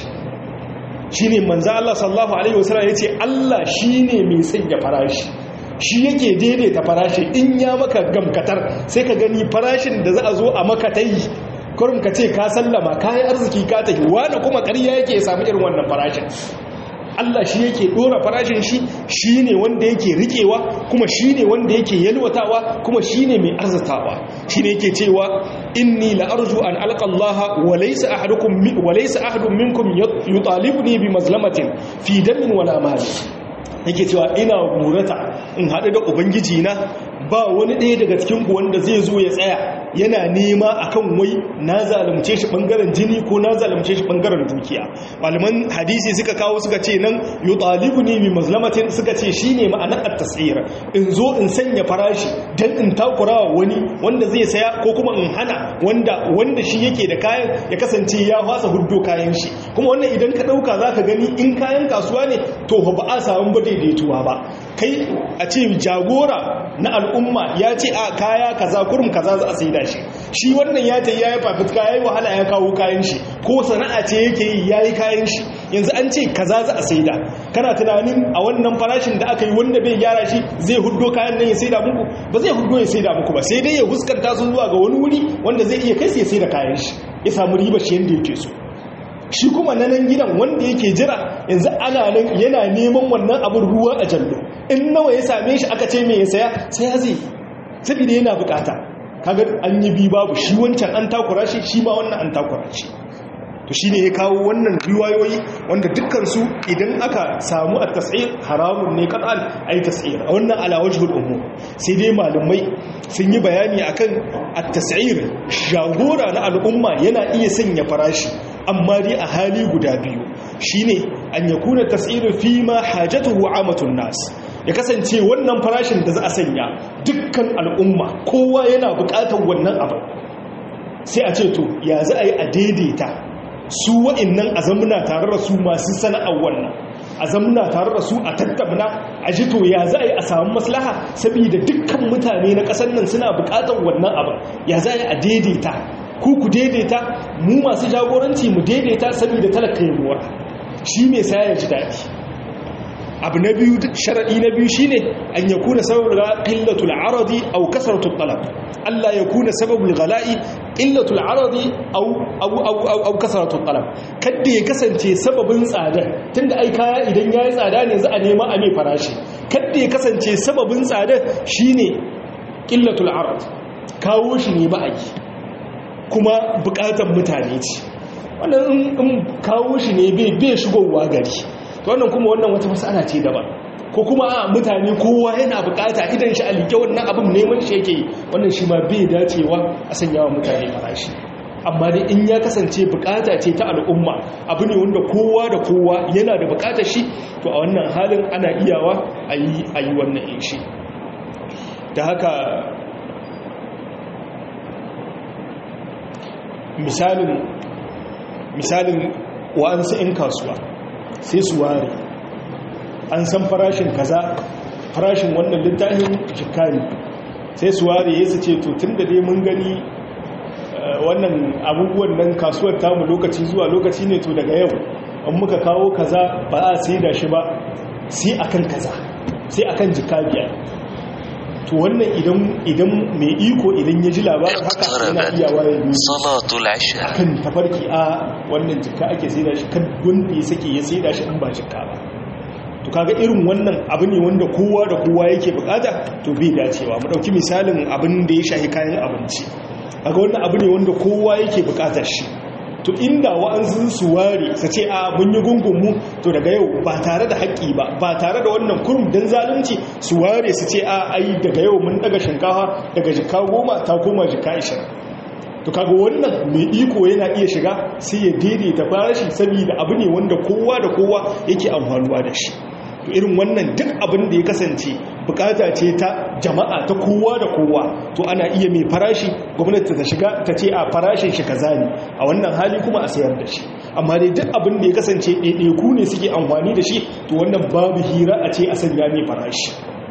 shine manzo Allah sallallahu alaihi wasallam yace Allah shine mai sanya farashi shi yake daidaita farashi in ya maka gamkatar sai ka gani farashin da za a zo a maka tayi kurum ka ce ka sallama ka yi arziki ka tafi wani kuma ƙarya yake samu irin wannan farashin Allah shi yake ɗora farashin shi shi ne wanda yake riƙewa kuma shi ne wanda yake yalwatawa kuma shi ne mai arzatawa shi ne yake cewa inni la'arju an alƙallaha wa laysa ahadukum wa laysa ahadun minkum yutalibuni bi mazlamatin fi damin wala mali yake cewa ina murata in haɗu da ubangiji na ba wani ɗaya daga cikinku wanda zai zo ya tsaya yana nema akan wai na zalunce shi ɓangaren jini ko na zalunce shi ɓangaren dukiya malaman hadisi suka kawo suka ce nan yutalibu ne mai mazlamatin suka ce shi ne ma'anar at-tasir in zo in sanya farashi dan in takurawa wani wanda zai saya ko kuma in hana wanda wanda shi yake da kayan ya kasance ya fasa huddo kayan shi kuma wannan idan ka ɗauka za ka gani in kayan kasuwa ne to ba a samu ba daidaituwa ba kai a ce jagora na al'umma ya ce a kaya kaza kurum kaza za a sai da shi shi wannan ya ta yayi fafutuka yayi wahala ya kawo kayan shi ko sana'a ce yake yi yayi kayan shi yanzu an ce kaza za a sai da kana tunanin a wannan farashin da aka yi wanda bai gyara shi zai huddo kayan nan ya sai da muku ba zai huddo ya sai da muku ba sai dai ya huskanta su zuwa ga wani wuri wanda zai iya kai sai ya sai da kayan shi ya samu riba shi yanda yake so shi kuma na nan gidan wanda yake jira yanzu ana nan yana neman wannan abin ruwa a jallo in nawa ya same shi aka ce mai ya saya sai ya zai saboda yana bukata kaga an yi bi babu shi wancan an takura shi shi ma wannan an takura shi to shi ne ya kawo wannan riwayoyi wanda dukkansu idan aka samu a tasir haramun ne kan'an a yi tasir a wannan alawajihul umu sai dai malamai sun yi bayani akan a tasir shagora na al'umma yana iya sanya farashi amma dai a hali guda biyu shine an yakuna tasir fi ma hajatuhu amatun nas ya kasance wannan farashin da za a sanya dukkan al'umma kowa yana bukatar wannan abin sai a ce to ya za a yi a daidaita su wa'innan a zamuna tare da su masu sana'ar wannan a zamuna tare da su a tattabna a ji to ya za a yi a samu maslaha saboda dukkan mutane na ƙasar nan suna buƙatar wannan abin ya za a yi a daidaita ku ku daidaita mu masu jagoranci mu daidaita saboda talaka ya muwa shi mai saya ya ji daɗi abu na biyu sharaɗi na biyu shine an ya kuna sababul qillatul aradi aw kasratul talab Allah ya kuna sababul ghala'i qillatul aradi aw aw aw aw kasratul talab kada ya kasance sababin tsada tunda ai kaya idan yayi tsada ne za a nema a mai farashi kada ya kasance sababin tsada shine qillatul arad kawo shi ne ba a yi kuma bukatan mutane ce wannan in kawo shi ne bai shigowa gari to wannan kuma wannan wata masala ce daban ko kuma a mutane kowa yana bukata idan shi a liƙe wannan abin neman shi yake wannan shi ma bai dacewa a sanya wa mutane farashi amma dai in ya kasance bukata ce ta al'umma abu ne wanda kowa da kowa yana da bukatar shi to a wannan halin ana iyawa a yi wannan in shi da haka misalin misalin wa'ansu 'yan kasuwa sai su ware an san farashin kaza farashin wannan littafin jikari sai su ware ya su ce to tun da dai mun gani wannan abubuwan nan kasuwar tamu lokaci zuwa lokaci ne to daga yau an muka kawo kaza ba a sai da shi ba sai akan kaza sai akan jika biyar to wannan idan idan mai iko idan ya ji labarin haka yana iya waye ne salatul isha kan tafarki a wannan jika ake sai da shi kan wanda ya sake ya sai da shi in ba jika ba to kaga irin wannan abu ne wanda kowa da kowa yake bukata to bai dacewa mu dauki misalin abin da ya shahi kayan abinci kaga wannan abu ne wanda kowa yake bukatar shi to inda wa'ansu su ware su ce a mun yi gungunmu to daga yau ba tare da haƙƙi ba ba tare da wannan kurum don zalunci su ware su ce a ai daga yau mun daga shinkafa daga jika goma ta koma jika ishirin to kaga wannan mai iko yana iya shiga sai ya daidaita farashi saboda abu ne wanda kowa da kowa yake amfanuwa da shi to irin wannan duk abin da ya kasance bukata ce ta jama'a ta kowa da kowa to ana iya mai farashi gwamnati ta shiga ta ce a farashin shi kaza ne a wannan hali kuma a sayar da shi amma dai duk abin da ya kasance ɗaiɗaiku ne suke amfani da shi to wannan babu hira a ce a sanya mai farashi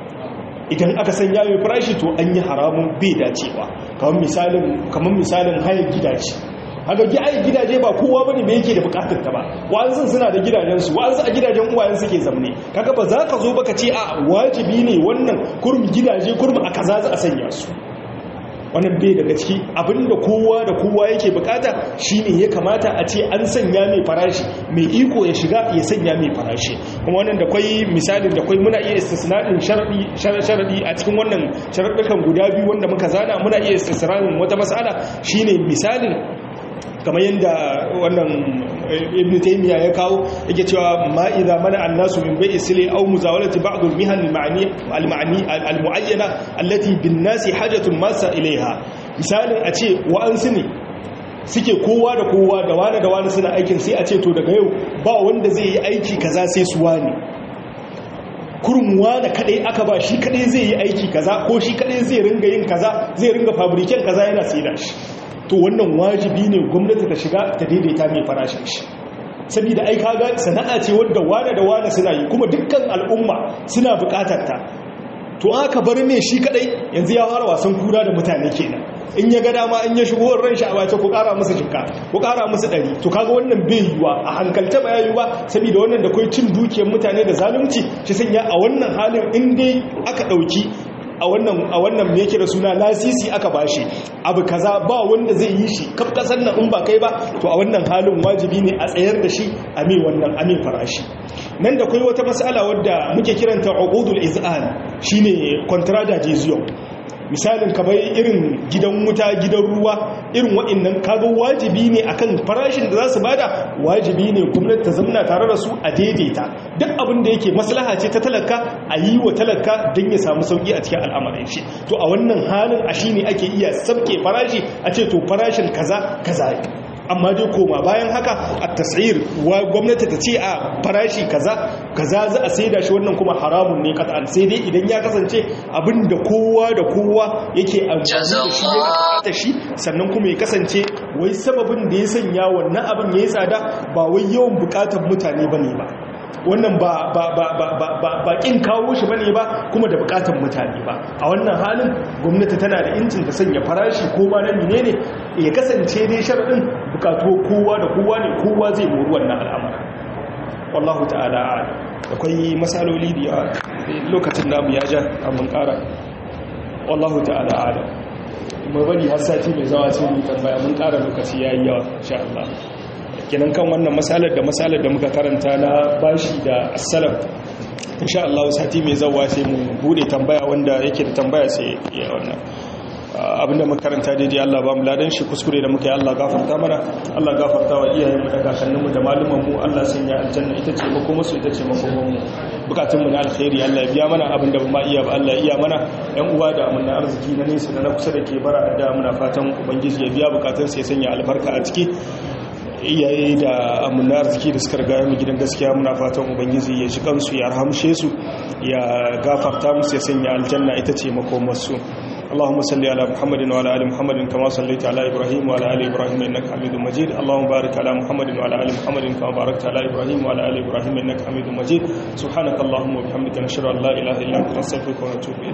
idan aka sanya mai farashi to an yi haramun bai dacewa kamar misalin kamar misalin hayar gidaje haka ai gidaje ba kowa bane me yake da bukatar ta ba wa'ansu suna da gidajen su wa'ansu a gidajen uwayen suke zamne kaga ba za ka zo baka ce a wajibi ne wannan kurmi gidaje kurmi a kaza za a sanya su wannan bai daga ciki abinda kowa da kowa yake bukata shine ya kamata a ce an sanya mai farashi mai iko ya shiga ya sanya mai farashi kuma wannan da kwai misalin da kwai muna iya istisnadin sharadi sharadi a cikin wannan sharadukan guda biyu wanda muka zana muna iya istisnadin wata mas'ala shine misalin kamar yadda wannan ibn taymiya ya kawo yake cewa ma idza mana annasu min bai'i sili aw muzawalati ba'd al-mihan al-ma'ani al-ma'ani al-mu'ayyana allati bin nasi hajatun masa ilaiha misalin a ce wa'ansu ne suke kowa da kowa da wani da wani suna aikin sai a ce to daga yau ba wanda zai yi aiki kaza sai su wani kurmuwa da kadai aka ba shi kadai zai yi aiki kaza ko shi kadai zai ringa yin kaza zai ringa fabriken kaza yana sai da shi to wannan wajibi ne gwamnati ta shiga ta daidaita mai farashin shi saboda ai kaga sana'a ce wadda wane da wane suna yi kuma dukkan al'umma suna bukatar ta to aka bar mai shi kadai yanzu ya fara wasan kura da mutane kenan in ya ga dama in ya shigo ran shi a wace ku kara musu jikka ku kara musu dari to kaga wannan bai yiwa a hankalta ba yiwa saboda wannan da kai cin dukiyar mutane da zalunci shi sanya a wannan halin in dai aka dauki a wannan a wannan me yake da suna lasisi aka bashi abu kaza ba wanda zai yi shi kaf kasar nan in ba kai ba to a wannan halin wajibi ne a tsayar da shi a mai wannan a mai farashi nan da kai wata mas'ala wadda muke kiranta uqudul iz'an shine contrada jizyo misalin kamar irin gidan wuta gidan ruwa irin waɗannan kaga wajibi ne akan farashin da za su bada wajibi ne gwamnati ta zamna tare da su a daidaita duk abin da yake maslaha ce ta talaka a yi wa talaka don ya samu sauki a cikin al'amarin shi to a wannan halin a shi ne ake iya sabke farashi a ce to farashin kaza kaza amma dai koma bayan haka a tasir wa gwamnati ta ce a farashi kaza kaza za a saida shi wannan kuma haramun ne kata'an sai dai idan ya kasance abin da kowa da kowa yake amfani da shi ya bukata shi sannan kuma ya kasance wai sababin da ya sanya wannan abin ya yi tsada ba wai yawan bukatar mutane bane ba wannan ba ba ba ba ba ba ba kin kawo shi bane ba kuma da bukatun mutane ba a wannan halin gwamnati tana da incin ta sanya farashi ko ba na menene ya kasance dai sharadin bukatu kowa da kowa ne kowa zai mori wannan al'amari wallahu ta'ala a'lam akwai masaloli da lokacin namu ya ja mun kara wallahu ta'ala a'lam mu bari har sati mai zawa sai mu tambaya mun kara lokaci yayi yawa insha Allah kenan kan wannan masalar da masalar da muka karanta na bashi da assalam insha Allah sati mai zawa sai mu bude tambaya wanda yake da tambaya sai ya wannan abinda muka karanta daidai Allah ba mu ladan shi kuskure da muka yi Allah gafarta mana Allah gafarta wa iyayenmu da kakanninmu da malumanmu Allah sanya aljanna ita ce mako musu ita ce makomanmu bukatunmu na alkhairi Allah ya biya mana abinda ba ma iya ba Allah ya iya mana yan uwa da amana arziki na nesa da na kusa da ke bara da muna fatan ubangiji ya biya bukatun sai sanya albarka a ciki iyaye da amina arziki da suka riga mu gidan gaskiya muna fatan ubangiji ya shi kansu ya rahamshe su ya gafarta musu ya sanya aljanna ita ce makomarsu اللهم صل على محمد وعلى ال محمد كما صليت على ابراهيم وعلى ال ابراهيم انك حميد مجيد اللهم بارك على محمد وعلى ال محمد كما باركت على ابراهيم وعلى ال ابراهيم انك حميد مجيد سبحانك اللهم وبحمدك نشهد ان لا اله الا انت نستغفرك ونتوب اليك